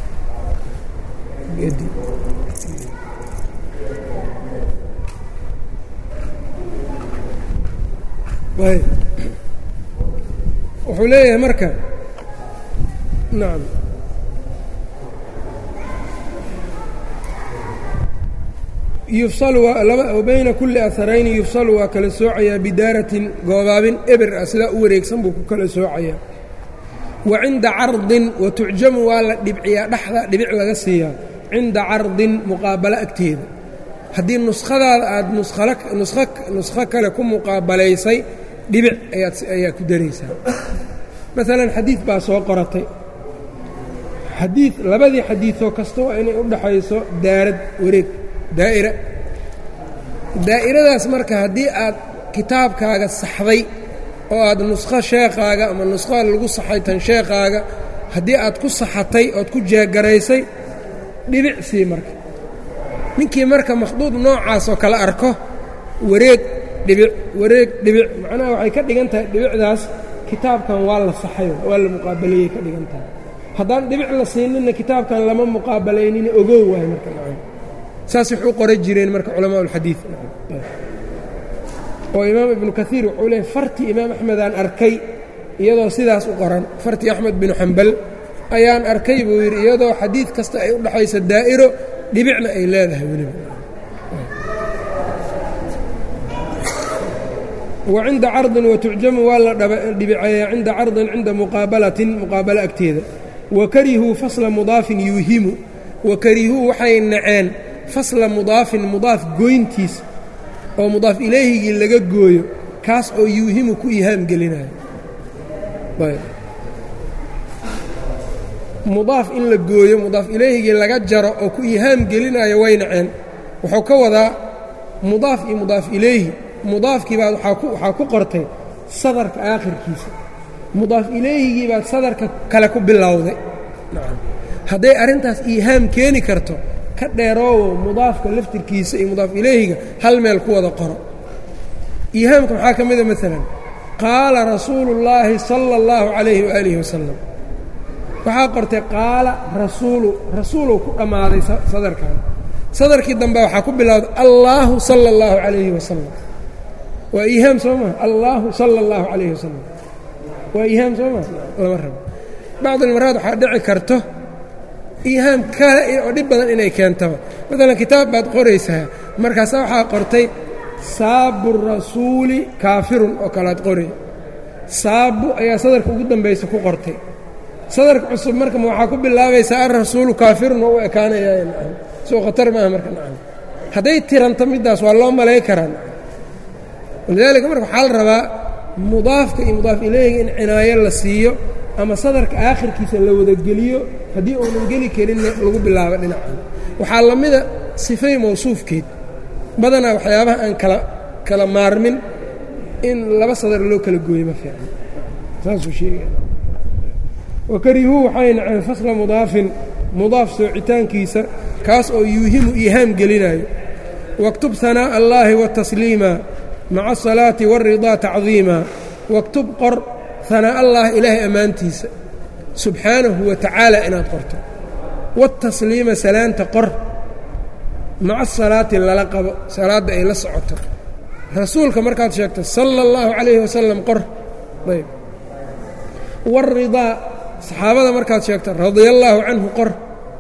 wuxuu leeyahay marka nacam yufsalu wa bayna kulli aharayni yufsalu waa kala soocayaa bidaaratin goobaabin eber ah sidaa u wareegsan buu ku kala soocayaa wa cinda cardin wa tucjamu waa la dhibciyaa dhexda dhibic laga siiyaa cinda cardin muqaabalo agteeda haddii nuskhadaada aada nuskhala nuskho nuskho kale ku muqaabalaysay dhibic ayaad ayaa ku daraysaa maalan xadiid baa soo qoratay xadiid labadii xadiidoo kasta waa inay u dhaxayso daarad wareeg daa'ira daa'iradaas marka haddii aad kitaabkaaga saxday oo aad nuskho sheekhaaga ama nuskho lagu saxay tan sheekhaaga haddii aad ku saxatay ood ku jeegaraysay dhibic sii marka ninkii marka makhduud noocaasoo kale arko wareeg dhibic wareeg dhibic macnaha waxay ka dhigan tahay dhibicdaas kitaabkan waa la saxayo waa la muqaabaleeyey ka dhigan tahay haddaan dhibic la siinina kitaabkan lama muqaabalaynina ogow waayo marka nacam saas wax u qoran jireen marka culamaa ulxadiid oo imaam ibnu kaiir wuxuu leeyay fartii imaam axmedaan arkay iyadoo sidaas u qoran fartii axmed binu xambal ayaan arkay buu yidhi iyadoo xadiid kasta ay u dhaxayso daa'iro dhibicna ay leedahay weliba wa cinda cardin watucjamu waa la dhibiceeyaa cinda cardin cinda muqaabalatin muqaabalo agteeda wa karihuu fasla mudaafin yuuhimu wa karihuu waxay naceen fasla mudaafin mudaaf goyntiis oo mudaaf ilayhigii laga gooyo kaas oo yuuhimu ku ihaam gelinayo mudaaf in la gooyo mudaaf ilayhigii laga jaro oo ku ihaam gelinayo way naceen wuxuu ka wadaa mudaaf iyo mudaaf ilayhi mudaafkii baad waxaa ku qortay sadarka aakhirkiisa mudaaf ilayhigii baad sadarka kale ku bilowday hadday arrintaas iihaam keeni karto ka dheeroowo mudaafka laftirkiisa iyo mudaaf ilayhiga hal meel ku wada qoro iihaamka maxaa ka mida maalan qaala rasuulu اllaahi sala اllahu calayhi waaalihi wasalam waxaa qortay qaala rasuulu rasuulow ku dhammaaday sadarkan sadarkii dambe waxaa ku bilowday allaahu sala اllahu calayhi wasalam waa iihaam soo maa allaahu sala اllahu calayhi wasalam waa iihaam soo maa lama rabo bacd almaraad waxaa dhici karto iihaam kale oo dhib badan inay keentaba maalan kitaab baad qoraysaa markaasa waxaa qortay saabu rasuuli kaafirun oo kalead qoray saabu ayaa sadarka ugu dambaysa ku qortay sadarka cusub marka ma waxaa ku bilaabaysaa alrasuulu kaafirun oo u ekaanaya nacam soo khatar maaha marka nacam hadday tiranto middaas waa loo malay karaa nacam walidaalika marka waxaa la rabaa mudaafka iyo mudaaf ilayhiga in cinaayo la siiyo ama sadarka aakhirkiisa la wadageliyo haddii uunan geli karinna lagu bilaabo dhinacan waxaa la mida sifay mawsuufkeed badanaa waxyaabaha aan kala kala maarmin in laba sadar loo kala gooyo ma fiican saasuu sheegaya wakarihuu waxay naceen fasla mudaafin mudaaf soocitaankiisa kaas oo yuuhimu iihaam gelinayo waktub hanaaءa allaahi watasliima maca asalaati wاridaa tacdiima waktub qor hanaaءa allaahi ilaahay ammaantiisa subxaanahu wa tacaala inaad qorto watasliima salaanta qor maca asalaati lala qabo salaadda ay la socoto rasuulka markaad sheegto sala اllahu calayhi wasalam qor ayb wاridaa saxaabada markaad sheegto radia allaahu canhu qor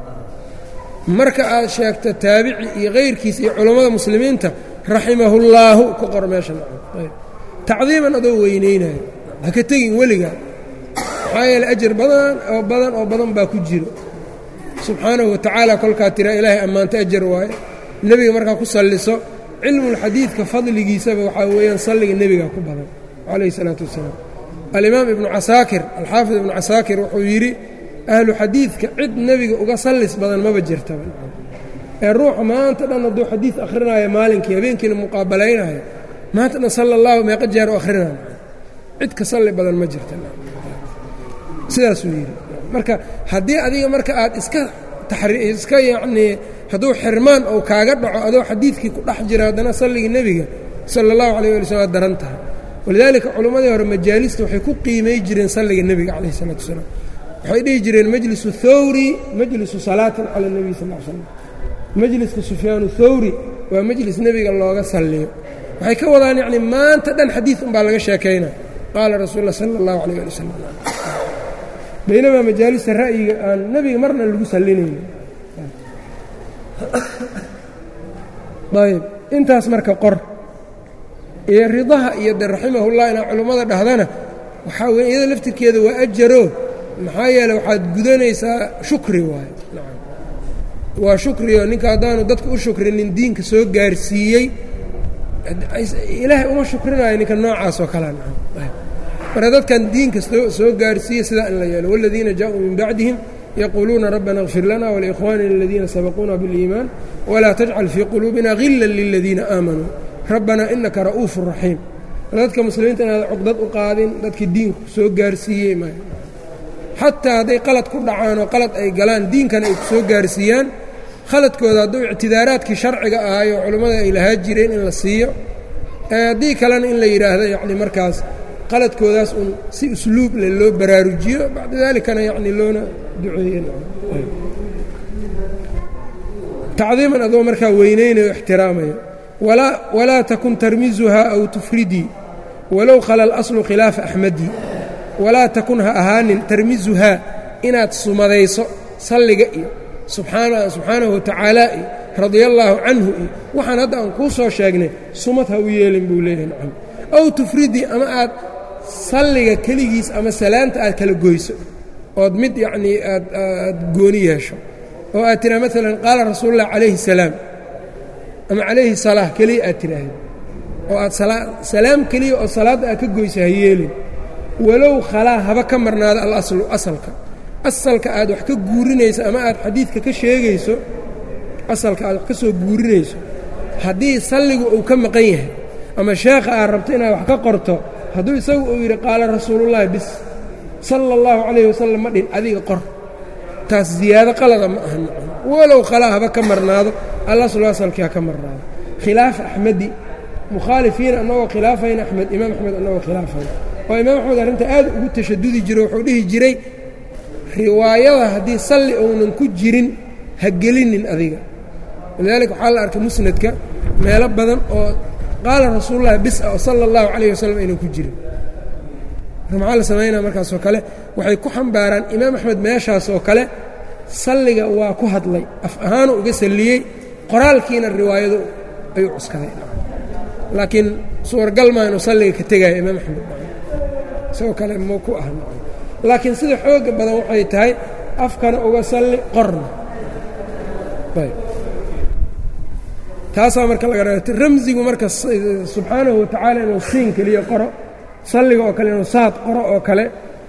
marka aad sheegto taabici iyo kayrkiisa iyo culammada muslimiinta raximahullaahu ku qor meesha ayb tacdiiman adoo weynaynayo ha ka tegin weligaa maxaa yeele ajar badan oo badan oo badan baa ku jiro subxaanahu watacaala kolkaa tiraa ilaahay ammaanta ajar waaye nebiga markaa ku salliso cilmulxadiidka fadligiisaba waxaa weeyaan salliga nebiga ku badan calayhi isalaatu wassalaam alimaam ibnu casaakir alxaafid ibnu casaakir wuxuu yidhi ahlu xadiidka cid nebiga uga sallis badan maba jirtaba ee ruuxa maanta dhan hadduu xadiid akhrinayo maalinkii habeenkiina muqaabalaynayo maanta dhan sala allahu meeqa jeer u akhrinayo cid ka salli badan ma jirta sidaasuu yidhi marka haddii adiga marka aad iska iska yacnii hadduu xirmaan ou kaaga dhaco adoo xadiidkii ku dhex jira haddana salligii nebiga sala allahu calayh wali slm aad daran tahay walidaalika culimmadii hore majaalista waxay ku qiimay jireen salliga nebiga calayh isalaatu wasalaam waxay dhihi jireen majlisu thawri majlisu salaatin cala nebiy sal l slam majliska sufyaanu thawri waa majlis nebiga looga salliyo waxay ka wadaan yacni maanta dhan xadiid unbaa laga sheekaynaa qaala rasuul lah sala allahu calayh ali wasalam baynamaa majaalista ra'yiga aan nebiga marna lagu sallinaynin ayb intaas marka qor iyo ridaha iyo de raximahullah inaa culummada dhahdana waxaa weye iyada laftirkeeda waa ajaro maxaa yeele waxaad gudanaysaa shukri waaye waa shukriyo ninka haddaanu dadka u shukrinin diinka soo gaarsiiyey ilaahay uma shukrinayo ninka noocaas oo kalea marka dadkan diinka soo gaarsiiya sidaa in la yeelo wاladiina jaaءuu min bacdihim yaquuluuna rabbana اغfir lana wlikhwanina اladiina sabaquuna bاliimaan wlaa tajcal fii quluubina gila liladiina aamanuu rabbana inaka ra'uufu raxiim dadka muslimiinta inaad cugdad u qaadin dadkii diinku soo gaarsiiyey m xataa hadday qalad ku dhacaan oo qalad ay galaan diinkana ay ku soo gaarsiiyaan khaladkooda hadduu ictidaaraadkii sharciga ahayo culimmada ay lahaa jireen in la siiyo haddii kalena in la yidhaahdo yacni markaas qaladkoodaas un si usluub le loo baraarujiyo bacda dalikana yacni loona duceeye tacdiiman adoo markaa weynaynayo ixtiraamaya walaa takun tarmizuhaa aw tufridii walow khala اlaslu khilaafa axmadii walaa takun ha ahaanin tarmizuhaa inaad sumadayso salliga iyo subxaanahu watacaala iyo radia allaahu canhu iyo waxaan hadda aan kuu soo sheegnay sumad ha u yeelin buu leeyahay nacam aw tufridii ama aad salliga keligiis ama salaanta aad kala goyso ood mid yacnii aad aad gooni yeesho oo aad tiraa maalan qaala rasuulu ullah calayhi salaam ama calayhi salaa keliya aad tiraahdo oo aad salaam keliya oo salaadda aad ka goyso ha yeelin walow khalaa haba ka marnaado alaslu asalka asalka aad wax ka guurinayso ama aad xadiidka ka sheegayso asalka aad wax ka soo guurinayso haddii salligu uu ka maqan yahay ama sheekha aad rabto inaad wax ka qorto hadduu isagu uu yidhi qaala rasuulullaahi bis sala allahu calayhi wasalam ma dhin adiga qor taas ziyaado qalada ma aha nacam walow khalaa haba ka marnaado alaslu asalkii ha ka marnaado khilaaf axmedi mukhaalifiin annagoo khilaafayna axmed imaam axmed annagoo khilaafayna oo imaam axmed arrinta aad ugu tashadudi jiro wuxuu dhihi jiray riwaayada haddii salli uunan ku jirin ha gelinin adiga walidaalika waxaa la arkay musnadka meelo badan oo qaala rasuulullahi bis ah oo sala allahu calayh wasalam aynan ku jirin marka maxaa la samaynaa markaasoo kale waxay ku xambaaraan imaam axmed meeshaas oo kale salliga waa ku hadlay af ahaanu uga salliyey qoraalkiina riwaayadu ayuu cuskaday laakiin suuragal maa inuu salliga ka tegaayo imaam axmed isagoo kale ma ku ah laakiin sida xooga badan waxay tahay afkana uga salli qorna ayb taasaa marka laga ra ramsigu marka subxaanahu watacaala inuu siin keliya qoro salliga oo kale inuu saad qoro oo kale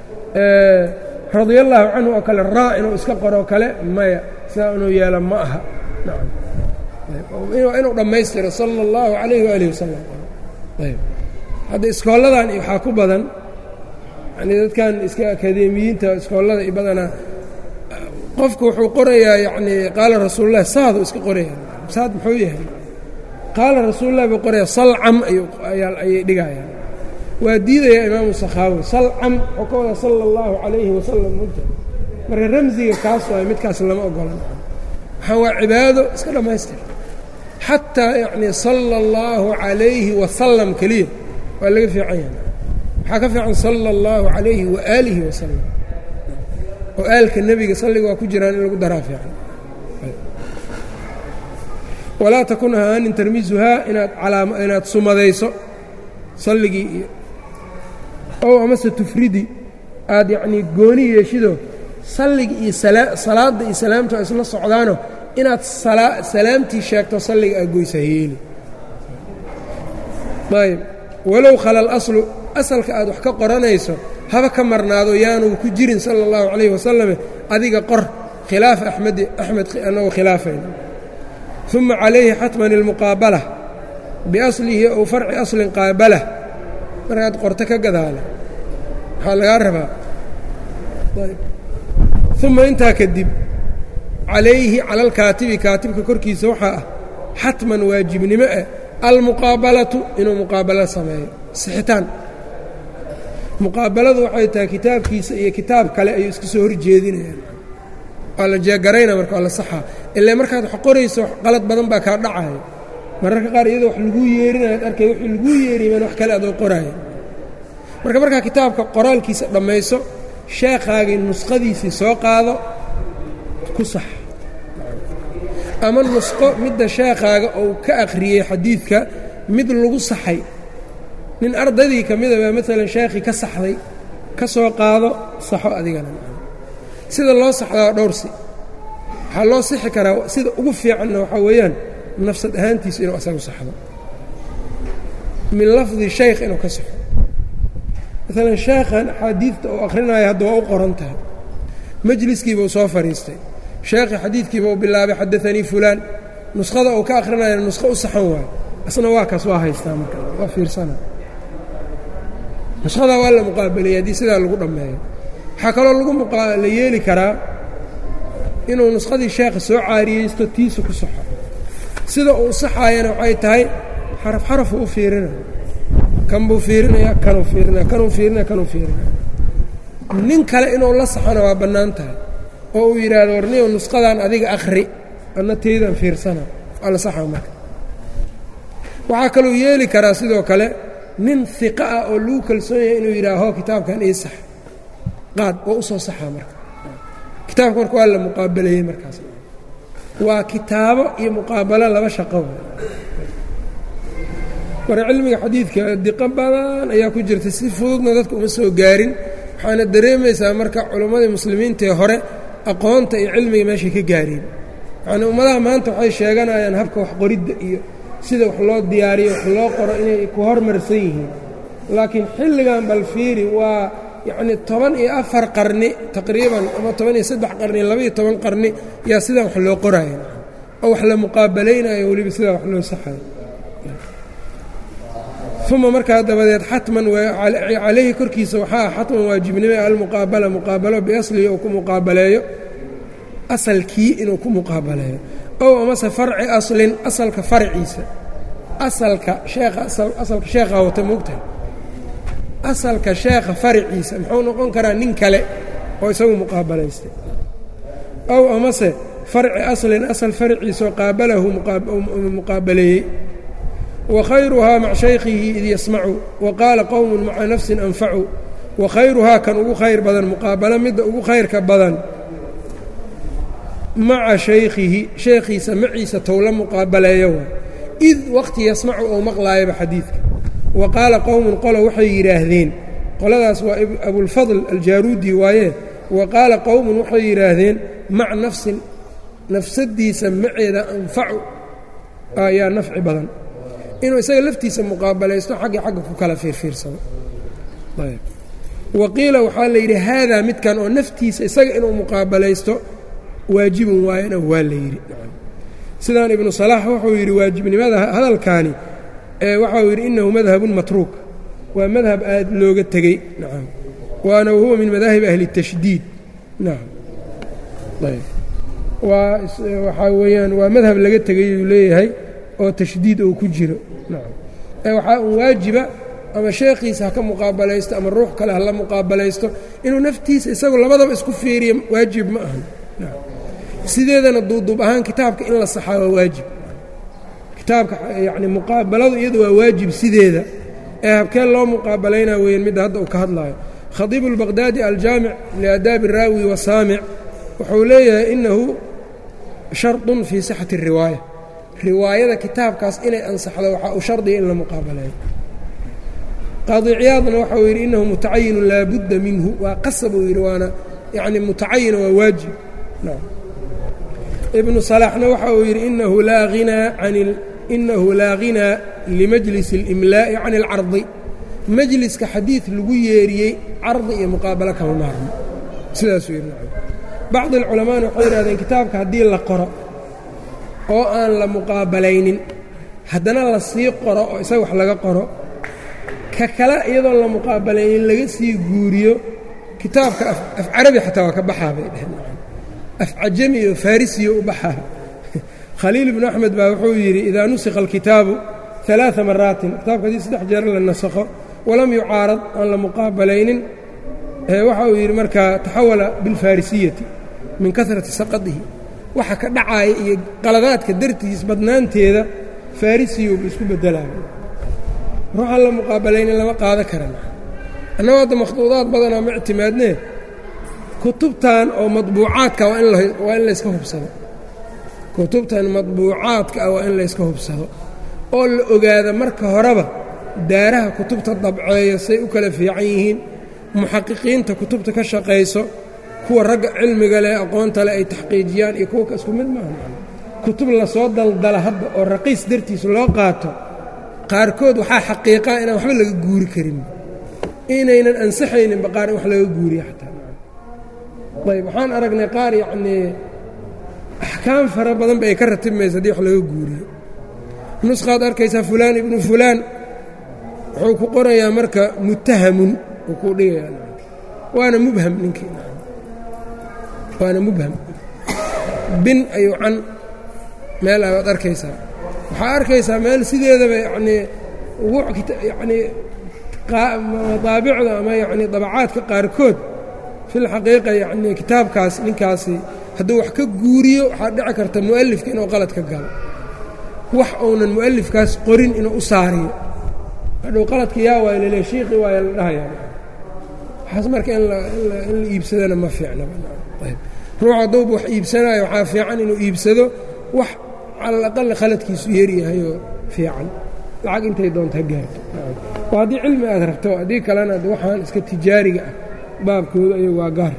radia allaahu canhu oo kale raa inuu iska qoroo kale maya sidaa inuu yeelo ma aha nacam inuu dhammaystiro sala allahu calayhi waaalih wasalam ayb hadda iskooladan waxaa ku badan yani dadkan iska akadeemiyiinta iskoollada i badanaa qofku wuxuu qorayaa yacnii qaala rasuulullahi saadu iska qoraya saad muxuu yahay qaala rasuulullahi buu qoraya salcam ayay dhigayaan waa diidayaa imaamu sakhaawi salcam wuxuu ka wadaa sala allahu calayhi wasalam mugta marka ramsiga kaas waay midkaas lama ogolan waxaa waa cibaado iska dhammaystir xataa yacnii sala allahu calayhi wasalam keliya waa laga fiican yahay waxaa ka fiican sala allahu calayhi waaalihi wasalam oo aalka nebiga salliga waa ku jiraan in lagu daraa fiican walaa takun ahaanin tarmiisuhaa inaad alaam inaad sumadayso salligii iyo ow amase tufridi aad yacnii gooni yeeshido salliga iyo salaadda iyo salaamtu ay isla socdaano inaad salaamtii sheegto salliga aad goysa hayeeli ayb walow khala alaslu asalka aad wax ka qoranayso haba ka marnaado yaanuu ku jirin sala allahu calayhi wasalame adiga qor khilaafa axmedi axmed annagoo khilaafayna uma calayhi xatman ilmuqaabala biaslihi ow farci aslin qaabalah markaad qorto ka gadaala waxaa lagaa rabaa uma intaa kadib calayhi cala alkaatibi kaatibka korkiisa waxaa ah xatman waajibnimo ah almuqaabalatu inuu muqaabalo sameeyo sixitaan muqaabaladu waxay tahay kitaabkiisa iyo kitaab kale ayuu iska soo horjeedinayaan waa la jeegarayna marka waa la saxaa ilaa markaad wax qorayso qalad badan baa kaa dhacayo mararka qaar iyadoo wax laguu yeerinayaad arkay wixii laguu yeeriman wax kale adoo qoraayo marka markaa kitaabka qoraalkiisa dhammayso sheekhaagii nusqadiisii soo qaado ku sax ama nusqo midda sheekhaaga uu ka akhriyey xadiidka mid lagu saxay nin ardaydii ka mida baa maalan sheekhii ka saxday ka soo qaado saxo adigana sida loo saxdaa dhowrsi waxaa loo sixi karaa sida ugu fiicanna waxaa weeyaan nafsad ahaantiisa inuu asagu saxdo min lafdi shaykh inuu ka saxo maalan sheekhan axaadiidta uu akhrinayo hadda waa u qoran tahay majliskiibuu soo fadhiistay sheekhi xadiidkiiba uu bilaabay xadaanii fulaan nuskhada uu ka akhrinayana nusqo u saxan waayo asna waa kaas waa haystaa marka waa fiirsana nushadaa waa la muqaabalaya haddii sidaa lagu dhammeeyo waxaa kaloo lagu la yeeli karaa inuu nuskhadii sheekha soo caariyeysto tiisa ku saxo sida uu saxaayana waxay tahay xaraf xarafu u fiirina kan buu fiirinaya kanuu fiirinaya kanuu fiirinaya kanuu fiirinaya nin kale inuu la saxona waa bannaan tahay oo uu yidhaahdo warniyow nusqadan adiga akhri anna teydan fiirsana waa la saxa marka waxaa kaluu yeeli karaa sidoo kale nin hiqa ah oo lagu kalsoon yahay inuu yidhaaho kitaabkan ii sax qaad oo u soo saxaa marka kitaabka marka waa la muqaabalayey markaas waa kitaabo iyo muqaabalo laba shaqo marka cilmiga xadiidka diqo badan ayaa ku jirta si fududna dadka uma soo gaarin waxaana dareemaysaa marka culimmadii muslimiintaee hore aqoonta iyo cilmiga meeshay ka gaareen yacnii ummadaha maanta waxay sheeganayaan habka waxqoridda iyo sida wax loo diyaariyo wax loo qoro inay ku hormarsan yihiin laakiin xilligan bal fiiri waa yacnii toban iyo afar qarni taqriiban ama toban iyo saddex qarni labaiyo toban qarni yaa sidan wax loo qoraayo oo wax la muqaabalaynayo weliba sidaa wax loo saxayo uma markaa dabadeed xatman calayhi korkiisa waxaa ah xatman waajibnime almuqaabala muqaabalo biaslihi uu ku muqaabaleeyo asalkii inuu ku muqaabaleeyo ow amase farci aslin asalka farciisa asalka sheekha asalka sheekhaa wata moogtahay asalka sheekha farciisa muxuu noqon karaa nin kale oo isagu muqaabalaystay ow amase farci aslin asal farciisaoo qaabalahu muqaabaleeyey wakhayruhaa maca shaykhihi id yasmacu wa qaala qowmun maca nafsin anfacu wakhayruhaa kan ugu khayr badan muqaabalo midda ugu khayrka badan maca shaykhihi sheekhiisa maciisa tow la muqaabaleeyo wa id waqti yasmacu ou maqlaayaba xadiidka wa qaala qowmun qolo waxay yidhaahdeen qoladaas waa abulfadl aljaarudi waaye wa qaala qowmun waxay yidhaahdeen maca nafsin nafsadiisa maceeda anfacu ayaa nafci badan inuu isaga laftiisa muqaabalaysto xaggii xagga ku kala fiirfiirsado wa qiila waxaa la yidhi haadaa midkan oo naftiisa isaga inuu muqaabalaysto waajibun waayana waa la yidhi sidaan ibnu salaax wuxuu yidhi waajibnimada hadalkaani waxau yidhi inahu madhabun matruuk waa madhab aad looga tegey nacam waana wahuwa min madaahib ahli الtashdiid nacam ayb waa waxaa weeyaan waa madhab laga tegay uu leeyahay oo tashdiid uu ku jiro nacam ee waxaa un waajiba ama sheekhiisa ha ka muqaabalaysto ama ruux kale hala muqaabalaysto inuu naftiisa isagu labadaba isku fiiriyo waajib ma ahan sideedana duuduub ahaan kitaabka in la saxaa waa waajib kitaabka yacni muqaabaladu iyadu waa waajib sideeda ee habkeen loo muqaabalaynaa weeyaan midda hadda uu ka hadlaayo khadiibu اlbaqdaadi aljaamic liaadaabi الraawi wasaamic wuxuu leeyahay inahu shardun fii sixati الriwaaya riwaayada kitaabkaas inay ansaxdo waxaa uu shardiga in la muqaabaleeyo qaadi ciyaadna waxau yidhi inahu mutacayinu laa budda minhu waa qasab uu yidhi waana yacni mutacayina waa waajib ibnu salaaxna waxa uu yidhi inahu laa hinaa can inahu laa ghinaa limajlis اlimlaa'i can اlcardi majliska xadiid lagu yeeriyey cardi iyo muqaabalo kama maarmo sidaasuu yidhi bacdi alculamaana waxay yidhahdeen kitaabka haddii la qoro oo aan la muqaabalaynin haddana la sii qoro oo isaga wax laga qoro ka kale iyadoon la muqaabalaynin laga sii guuriyo kitaabka af carabi xataa waa ka baxaa bay dheheen af cajami iyo farisiyo u baxaa khaliil ibnu axmed baa wuxuu yidhi idaa nusikha alkitaabu ثaلaaثa maraatin kitaabka haddii saddex jeer la nasakho walam yucaarad aan la muqaabalaynin waxa uu yidhi markaa taxawala biاlfarisiyati min kasrati saqadihi waxa ka dhacaaya iyo qaladaadka dartiis badnaanteeda farisiyoba isku bedelaayo ruuxaan la muqaabalaynin lama qaado karan annago hadda makhduudaad badanaa ma ictimaadnee kutubtan oo madbuucaadka waa in layska hubsado kutubtan madbuucaadka ah waa in layska hubsado oo la ogaada marka horeba daaraha kutubta dabceeyo say u kala fiican yihiin muxaqiqiinta kutubta ka shaqayso kuwa ragga cilmiga leh aqoonta leh ay taxqiijiyaan iyo kuwa isku mid maaha kutub lasoo daldala hadda oo raqiis dartiis loo qaato qaarkood waxaa xaqiiqaa inaan waxba laga guuri karin inaynan ansaxayninba qaar in wax laga guuriya xataa ayb waxaan aragnay qaar yacnii axkaam fara badan ba ay ka ratibmaysa haddii wax laga guuriyo nusqaad arkaysaa fulaan ibnu fulaan wuxuu ku qorayaa marka muttahamun uu kuu dhigayaa waana mubham ninkii waana mubham bin ayuu can meel abaad arkaysaa waxaa arkaysaa meel sideedaba yacnii yacnii madaabicda ama yacnii dabacaadka qaarkood fil xaqiiqa yacnii kitaabkaas ninkaasi hadduu wax ka guuriyo waxaa dhici karta mu'alifka inuu qalad ka galo wax uunan mu'alifkaas qorin inuu u saariyo hadhow qaladka yaa waay lale shiiqi waaya la dhahayaa waxaas marka in la iibsadana ma fiicnaba ruux hadduuba wax iibsanayo waxaa fiican inuu iibsado wax cala aqali khaladkiisu yeeryahayoo fiican lacag intay doonta ha gaarto oo haddii cilmi aad rabto haddii kalena waxaan iska tijaariga ah baabkooda ay waa gaar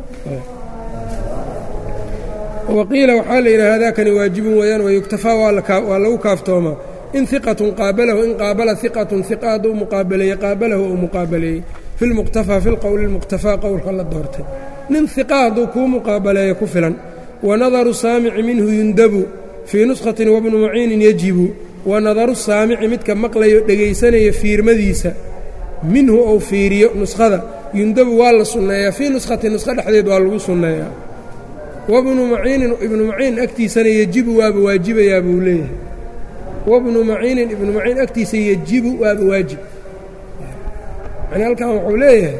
waqiila waxaa la yidhaha hadakani waajibun weeyaan wayuktafaa waa lagu kaaftoomaa in iqatun qaabalahu in qaabala iqatun iqa hadduu muqaabaleeye qaabalahu ou muqaabaleeyey fi lmuqtafaa fi lqowli lmuqtafaa qowlka la doortay nin iqa hadduu kuu muqaabaleeyo ku filan wanadaru saamici minhu yundabu fii nushatin wabnu muciinin yajibu wanadaru saamici midka maqlayo dhegaysanaya fiirmadiisa minhu ou fiiriyo nuskhada yundabu waa la sunneeyaa fii nuskhatin nuskho dhexdeed waa lagu sunneeyaa wabnu maciinin ibnu maciin agtiisana yejibu waaba waajibayaa buu leeyahay wabnu maciinin ibnu maciin agtiisa yejibu waaba waajib yani halkan wuxuu leeyahay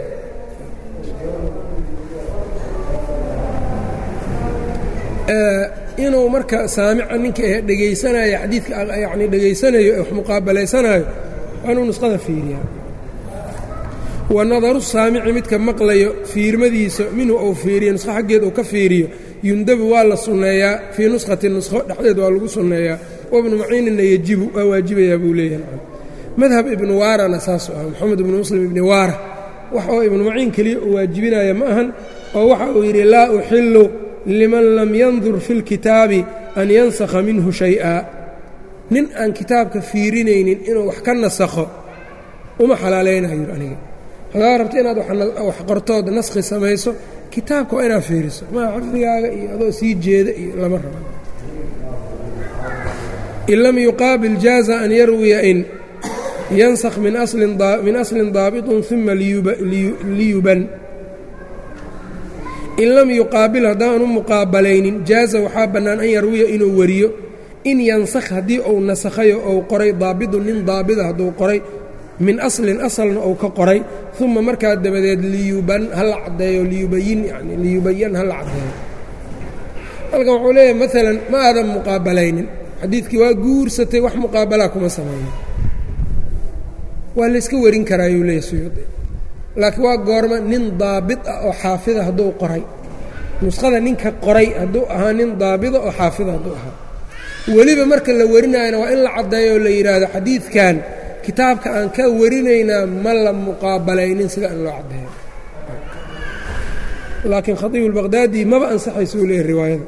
inuu marka saamica ninka ah dhegaysanaayo xadiidka yani dhegaysanayo wax muqaabalaysanaayo waa inuu nusqada fiiriyaa wanadaru saamici midka maqlayo fiirmadiisa minhu ou fiiriyo nusqo xaggeed uu ka fiiriyo yundabu waa la sunneeyaa fii nushatin nusqo dhexdeed waa lagu sunneeyaa wabnu maciininna yejibu waa waajibayaa buu leeyahay madhab ibnu waarana saasuu ah moxamed ibnu muslim ibni waara wax oo ibnu maciin keliya uu waajibinaya ma ahan oo waxa uu yidhi laa uxilu liman lam yandur fi lkitaabi an yansakha minhu shay-a nin aan kitaabka fiirinaynin inuu wax ka nasakho uma xalaalaynayo aniga hadaa rabta inaad wax qortood naskhi samayso kitaabka waa inaad fiiriso maa xafdigaaga iyo adoo sii jeeda iyo lama raba in lam yuqaabil jaaza an yarwiya in yansakh min aslin daabiطun uma liyuban in lam yuqaabil haddaanu muqaabalaynin jaaza waxaa bannaan an yarwiya inuu wariyo in yansakh haddii uu nasakhayo ou qoray daabidun nin daabida hadduu qoray min aslin asalna uu ka qoray uma markaa dabadeed liyuban hala caddeeyo liyubayin yani liyubayan hala caddeeyo halkan wuxuu leeyahay maalan ma aadan muqaabalaynin xadiidkii waa guursatay wax muqaabalaa kuma sameeyo waa layska warin karaayuu leeyahy suyuudi laakiin waa goorma nin daabid ah oo xaafida hadduu qoray nuskhada ninka qoray hadduu ahaa nin daabida oo xaafida hadduu ahaa weliba marka la warinaayana waa in la caddeeyo oo la yidhaahdo xadiidkan kitaabka aan ka warinaynaa ma la muqaabalaynin sida in loo caddeeyo laakiin khatiibu اlbaqhdaadi maba ansaxaysa uu leeyahy riwaayada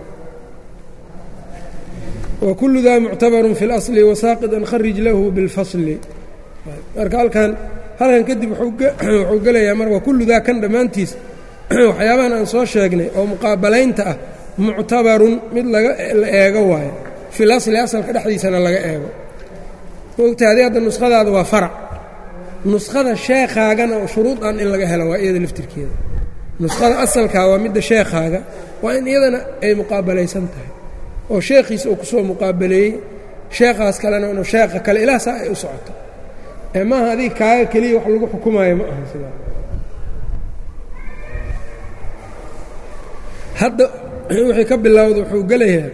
wa kullu daa muctabarun fi اlasli wasaaqid an kharij lahu biاlfasli marka halkan halkan kadib wuxuu gelayaa mar waa kullu daa kan dhammaantiis waxyaabahan aan soo sheegnay oo muqaabalaynta ah muctabarun mid laga la eego waayo fil asli asalka dhexdiisana laga eego mogta adi hadda nuskhadaada waa farac nuskhada sheekhaagana shuruudan in laga helo waa iyada laftirkeeda nuskhada asalkaa waa midda sheekhaaga waa in iyadana ay muqaabalaysan tahay oo sheekhiisa uu kusoo muqaabaleeyey sheekhaas kalena inuu sheekha kale ilaa saa ay u socoto ee maaha adiga kaaga keliya wax lagu xukumaayo ma aha sidaa hadda wixii ka bilowda wuxuu gelayaa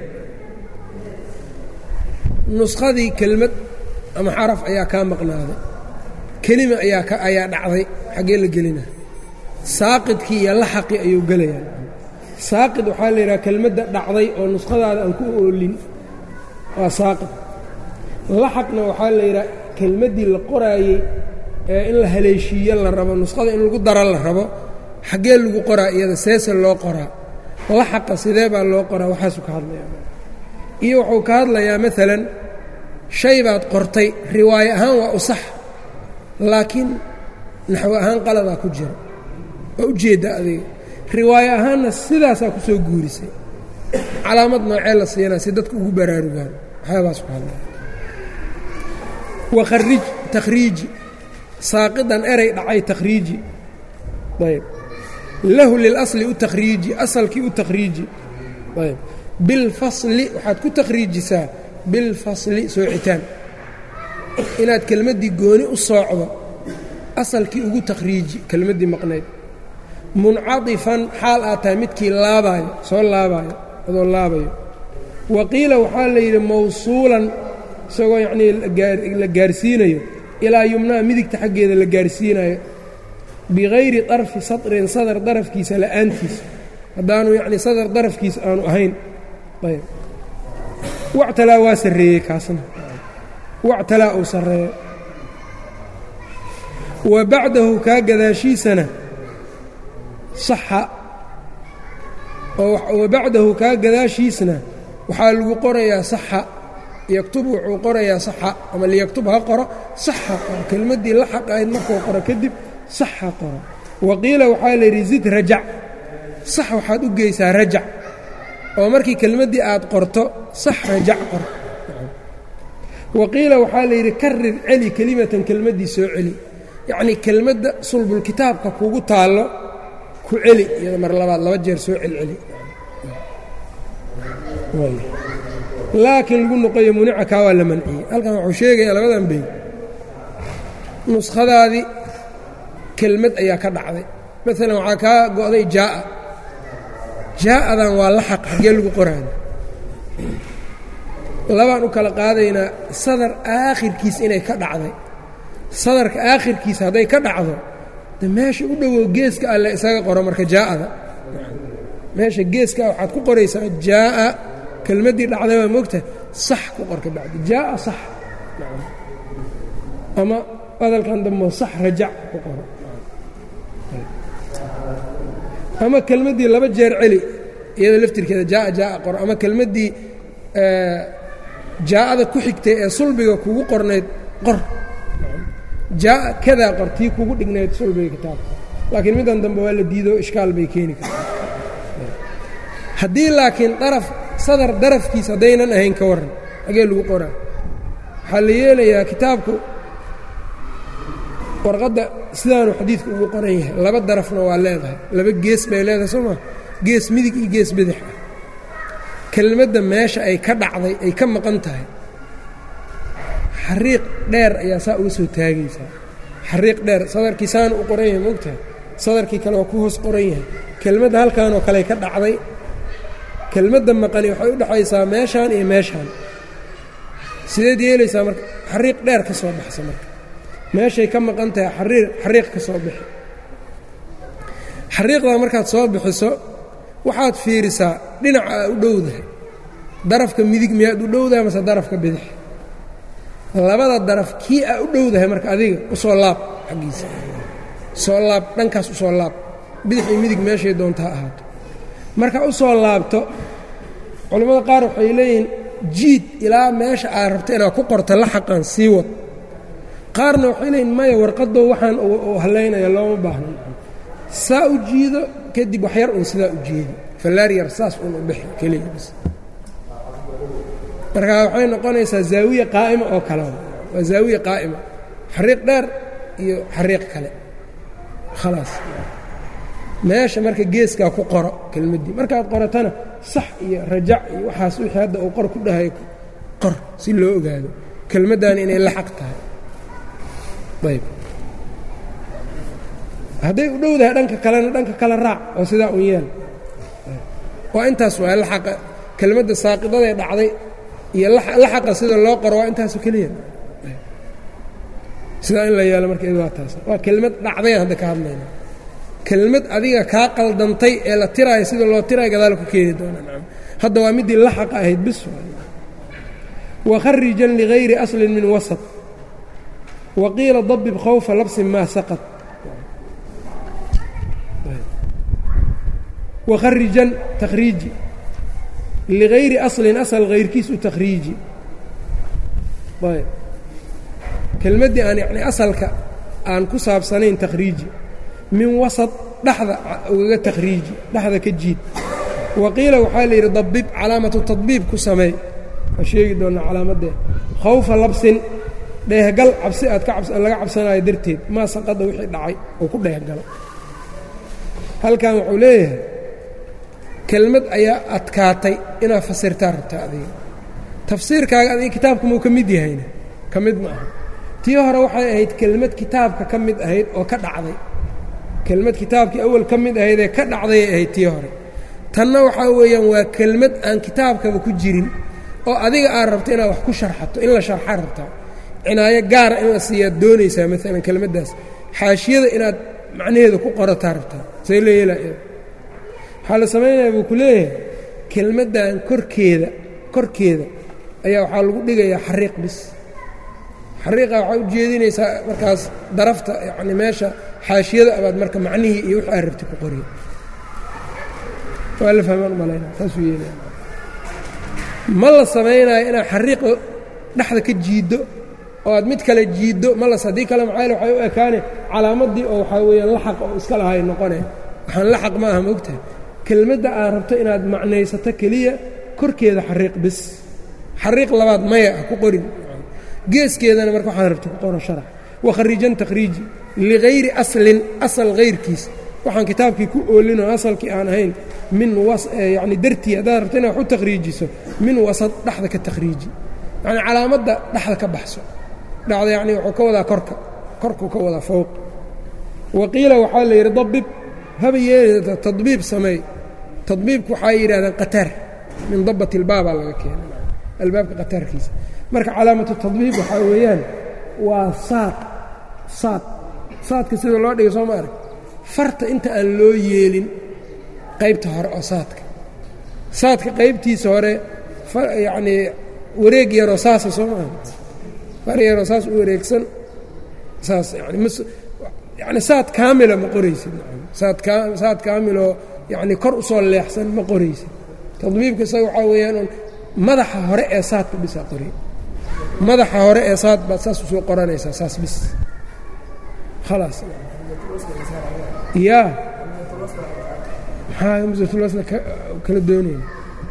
nuskhadii kelmad ama xaraf ayaa kaa maqnaaday kelima ayaa ka ayaa dhacday xaggee la gelina saaqidkii iyo laxaqii ayuu gelayaa saaqid waxaa la yidhaha kelmadda dhacday oo nuskhadaada aan ku oolin waa saaqid laxaqna waxaa la yidhaha kelmaddii la qoraayey ee in la haleeshiiyo la rabo nuskhada in lagu daro la rabo xaggee lagu qoraa iyada seese loo qoraa laxaqa sidee baa loo qoraa waxaasuu ka hadlayaa iyo wuxuu ka hadlayaa maalan shay baad qortay riwaayo ahaan waa u sax laakiin naxwo ahaan qaladaa ku jira waa ujeedda adiga riwaayo ahaanna sidaasaa ku soo guurisay calaamad noocee la siinaa si dadku ugu baraarugaan waxyaabaas ku hadlaya wakharij takhriiji saaqidan eray dhacay takhriiji ayb lahu lilasli u takhriiji asalkii u takhriiji ayb bilfasli waxaad ku takhriijisaa bilfasli soocitaan inaad kelmaddii gooni u soocdo asalkii ugu takhriiji kelmaddii maqnayd muncatifan xaal aad tahay midkii laabaayo soo laabaayo adoo laabayo wa qiila waxaa la yidhi mawsuulan isagoo yacnii la gaarsiinayo ilaa yumnaha midigta xaggeeda la gaarsiinayo bikayri darfi sadrin sadar darafkiisa la'aantiisa haddaanu yacnii sadar darafkiisa aanu ahayn ayb wactalaa waa sarreeyey kaasna wactalaa uu sarreeyo wa bacdahu kaa gadaashiisana saxa oo wa bacdahu kaa gadaashiisna waxaa lagu qorayaa saxa yaktub wuxuu qorayaa saxa ama liyaktub ha qoro saxa qoro kelmaddii la xaq ahayd markuu qoro kadib saxa qoro wa qiila waxaa la yidhi zid rajac sax waxaad u geysaa rajac oo markii kelmaddii aad qorto sax rajac qor wa qiila waxaa la yidhi karir celi kelimatan kelmaddii soo celi yacnii kelmadda sulbulkitaabka kugu taallo ku celi iyada mar labaad laba jeer soo celceli laakiin lagu noqoyo munica kaa waa la manciyey halkan wuxuu sheegayaa labadan bey nuskhadaadii kelmad ayaa ka dhacday maalan waxaa kaa go'day jaa'a jaa'adan waa la xaq xaggee lagu qoraayo labaan u kala qaadaynaa sadar aakhirkiis inay ka dhacday sadarka aakhirkiisa hadday ka dhacdo de meesha u dhowow geeska alle isaga qoro marka jaa'ada meesha geeska waxaad ku qoraysaa jaa'a kelmaddii dhacday waa moogtahay sax ku qorka bacdi jaa'a sax ama hadalkan dambo sax rajac ku qoro ama kelmaddii laba jeer celi iyada laftirkeeda jaa'a jaa'a qoro ama kelmaddii jaa'ada ku xigtay ee sulbiga kugu qornayd qor jaa'a kadaa qor tii kugu dhignayd sulbiga kitaabka laakiin middan dambe waa la diido ishkaal bay keeni kartaa haddii laakiin daraf sadar darafkiis haddaynan ahayn ka warran hagee lagu qoraa waxaa la yeelayaa kitaabku warqadda sidaanu xadiidku ugu qoran yahay laba darafna waa leedahay laba gees bay leedahay soo maa gees midig iyo gees bidix ah kelmadda meesha ay ka dhacday ay ka maqan tahay xariiq dheer ayaa saa uga soo taagaysaa xariiq dheer sadarkii saanu u qoran yahay moogtahay sadarkii kale waa ku hoos qoran yahay kelmadda halkaanoo kale ka dhacday kelmadda maqani waxay u dhexaysaa meeshaan iyo meeshaan sideed yeelaysaa marka xariiq dheer ka soo baxsa marka meeshay ka maqan tahay xariiq xariiq ka soo bixi xariiqdaa markaad soo bixiso waxaad fiirisaa dhinaca aa u dhowdahay darafka midig miyaad u dhowdahay mase darafka bidix labada daraf kii aa u dhowdahay marka adiga u soo laab xaggiisa soo laab dhankaas u soo laab bidix iyo midig meeshay doonta ha ahaato marka u soo laabto culimmada qaar waxay leeyihiin jiid ilaa meesha aad rabto inaad ku qorto la xaqan sii wad qaarna waxay leeyihin maya warqaddo waxaan uu hallaynaya looma baahno saa u jiido kadib waxyar uun sidaa u jeedi fallaar yar saas uun u bixi keliya bis marka waxay noqonaysaa zaawiya qaa'ima oo kale waa zaawiya qaa'ima xariiq dheer iyo xariiq kale khalaas meesha marka geeskaa ku qoro kelmaddii markaad qoratana sax iyo rajac iyo waxaas wixii hadda uu qor ku dhahay qor si loo ogaado kelmaddaani inay la xaq tahay ayb hadday u dhowdahay dhanka kalena dhanka kale raac oo sidaa un yeel waa intaas waa laxaqa kelmadda saaqidadae dhacday iyo laxaqa sida loo qoro waa intaasu keliya sidaa in la yeelo marka id waa taas waa kelmad dhacdayan hadda ka hadlayna kelmad adiga kaa qaldantay ee la tiraayo sida loo tiraayo gadaal ku keeni doona nacam hadda waa middii laxaqa ahayd bis wakharijan ligayri aslin min wasat wa qiila dabib khawfa labsin maa saqad wakharijan takhriiji ligayri aslin asal hayrkiis u takhriiji ayb kelmaddii aan yacni asalka aan ku saabsanayn takhriiji min wasad dhexda ugaga takhriiji dhexda ka jiid wa qiila waxaa la yidhi dabib calaamatu tadbiib ku sameey waa sheegi doonnaa calaamaddeed khawfa labsin dheehgal cabsi aad laga cabsanayo darteed maa saqada wixii dhacay oo ku dheehgalo halkan wuxuu leeyahay kelmad ayaa adkaatay inaad fasirtaa rabtaa adiga tafsiirkaaga adiga kitaabka muu ka mid yahayna ka mid ma aha tii hore waxay ahayd kelmad kitaabka ka mid ahayd oo ka dhacday kelmad kitaabkii awal ka mid ahayd ee ka dhacdayay ahayd tii hore tanna waxaa weeyaan waa kelmad aan kitaabkaba ku jirin oo adiga aad rabto inaad wax ku sharxato in la sharxa rabtaa cinaayo gaara in la siiyaad doonaysaa maalan kelmaddaas xaashiyada inaad macnaheeda ku qorataa rabtaa say la yeelaa waxaa la samaynayaa buu ku leeyahay kelmaddan korkeeda korkeeda ayaa waxaa lagu dhigayaa xariiq bis xariiqa waxaa u jeedinaysaa markaas darafta yacni meesha xaashiyada abaad marka macnihii iyo wixii aad rabti ku qoriya waa la fahmaan umalayna saasuu yeelaya ma la samaynayo inaad xariiqa dhexda ka jiiddo oo aad mid kale jiiddo malas haddii kale maxaa waxay u ekaane calaamaddii oo waxaa weeyaan laxaq oo iska lahay noqone waxaan laxaq ma aha maogtahay kelmadda aad rabto inaad macnaysato keliya korkeeda xariiq bis xariiq labaad maya ah ku qorin geeskeedana marka waxaad rabto ku qoro sharax wakharijan takhriiji ligayri aslin asal hayrkiis waxaan kitaabkii ku oolinoo asalkii aan ahayn min yacni dartii haddaad rabto inaad wax u takhriijiso min wasad dhexda ka takhriiji yacni calaamadda dhexda ka baxso dhacda yacni wuxuu ka wadaa korka korkuu ka wadaa fowq wa qiila waxaa la yidhi dabib haba yeelida tadbiib sameey tadbiibku waxaa yidhahdaan qataar min dabat ilbaabaa laga keenay albaabka qataarkiisa marka calaamatu tadbiib waxaa weeyaan waa saad saad saadka sida loo dhigay soo ma arag farta inta aan loo yeelin qaybta hore oo saadka saadka qaybtiisa hore yacnii wareeg yaroo saasa soo maaha far yaroo saas u wareegsan saas yani m yani saad kaamila ma qoraysid saad kaa saad kaamiloo yacni kor usoo leexsan ma qoraysid tadbiibka isaga waxaa weeyaan un madaxa hore ee saadka bisaa qori madaxa hore ee saad baad saas usoo qoranaysaa saas bis khalaas yaa maxaa hamsatulwasla kala doonayna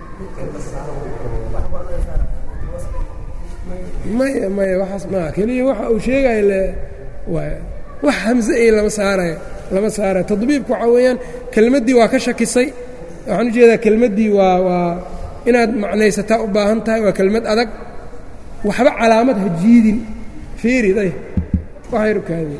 maya maya waxaas maaha keliya waxa uu sheegaya le waay wax hamse iyo lama saarayo lama saarayo tadbiibku waxaa weeyaan kelmaddii waa ka shakisay waxaan u jeedaa kelmaddii waa waa inaad macnaysataa u baahan tahay waa kelmad adag waxba calaamad ha jiidin fiiri day waxayrukaadi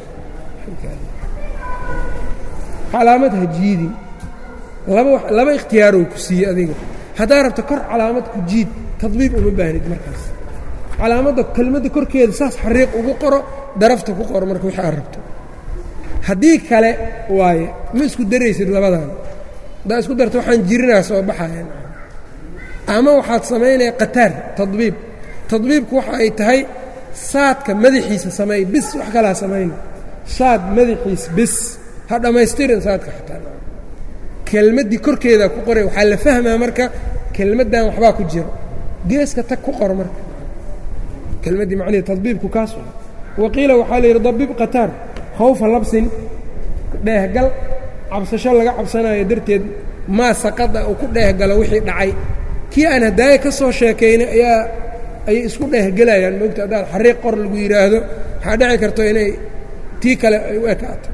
calaamad ha jiidin laba laba ikhtiyaaroo ku siiye adiga haddaad rabto kor calaamad ku jiid tadbiib uma baahnid markaas calaamadda kelmadda korkeeda saas xariiq ugu qoro darafta ku qoro marka wixii aad rabto haddii kale waaye ma isku daraysid labadan haddaa isku darto waxaan jirinaa soo baxayan ama waxaad samaynaya qataar tadbiib tadbiibku waxa ay tahay saadka madaxiisa sameey bis wax kalaa samayna saad madaxiis bis ha dhammaystirin saadka xataa kelmaddii korkeedaa ku qoray waxaa la fahmaa marka kelmaddan waxbaa ku jiro geeska tag ku qor marka kelmaddii macnihi tadbiibku kaas wa qiila waxaa la yidhi dabib qataar khawfa labsin dheehgal cabsasho laga cabsanayo darteed maa saqada uu ku dheehgalo wixii dhacay kii aan hadaaye ka soo sheekaynay ayaa ayay isku dheehgelayaan moogta haddaad xariiq qor lagu yidhaahdo waxaa dhici karto inay tii kale ay u ekaato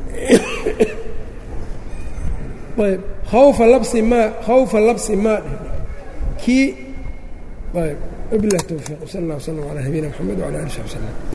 ayb khawfa labsi maa khawfa labsi maa dheh kii ayb wabilah towfiiq wsal allah wslam calaa nabiyina mxamed wcala ali sabi slm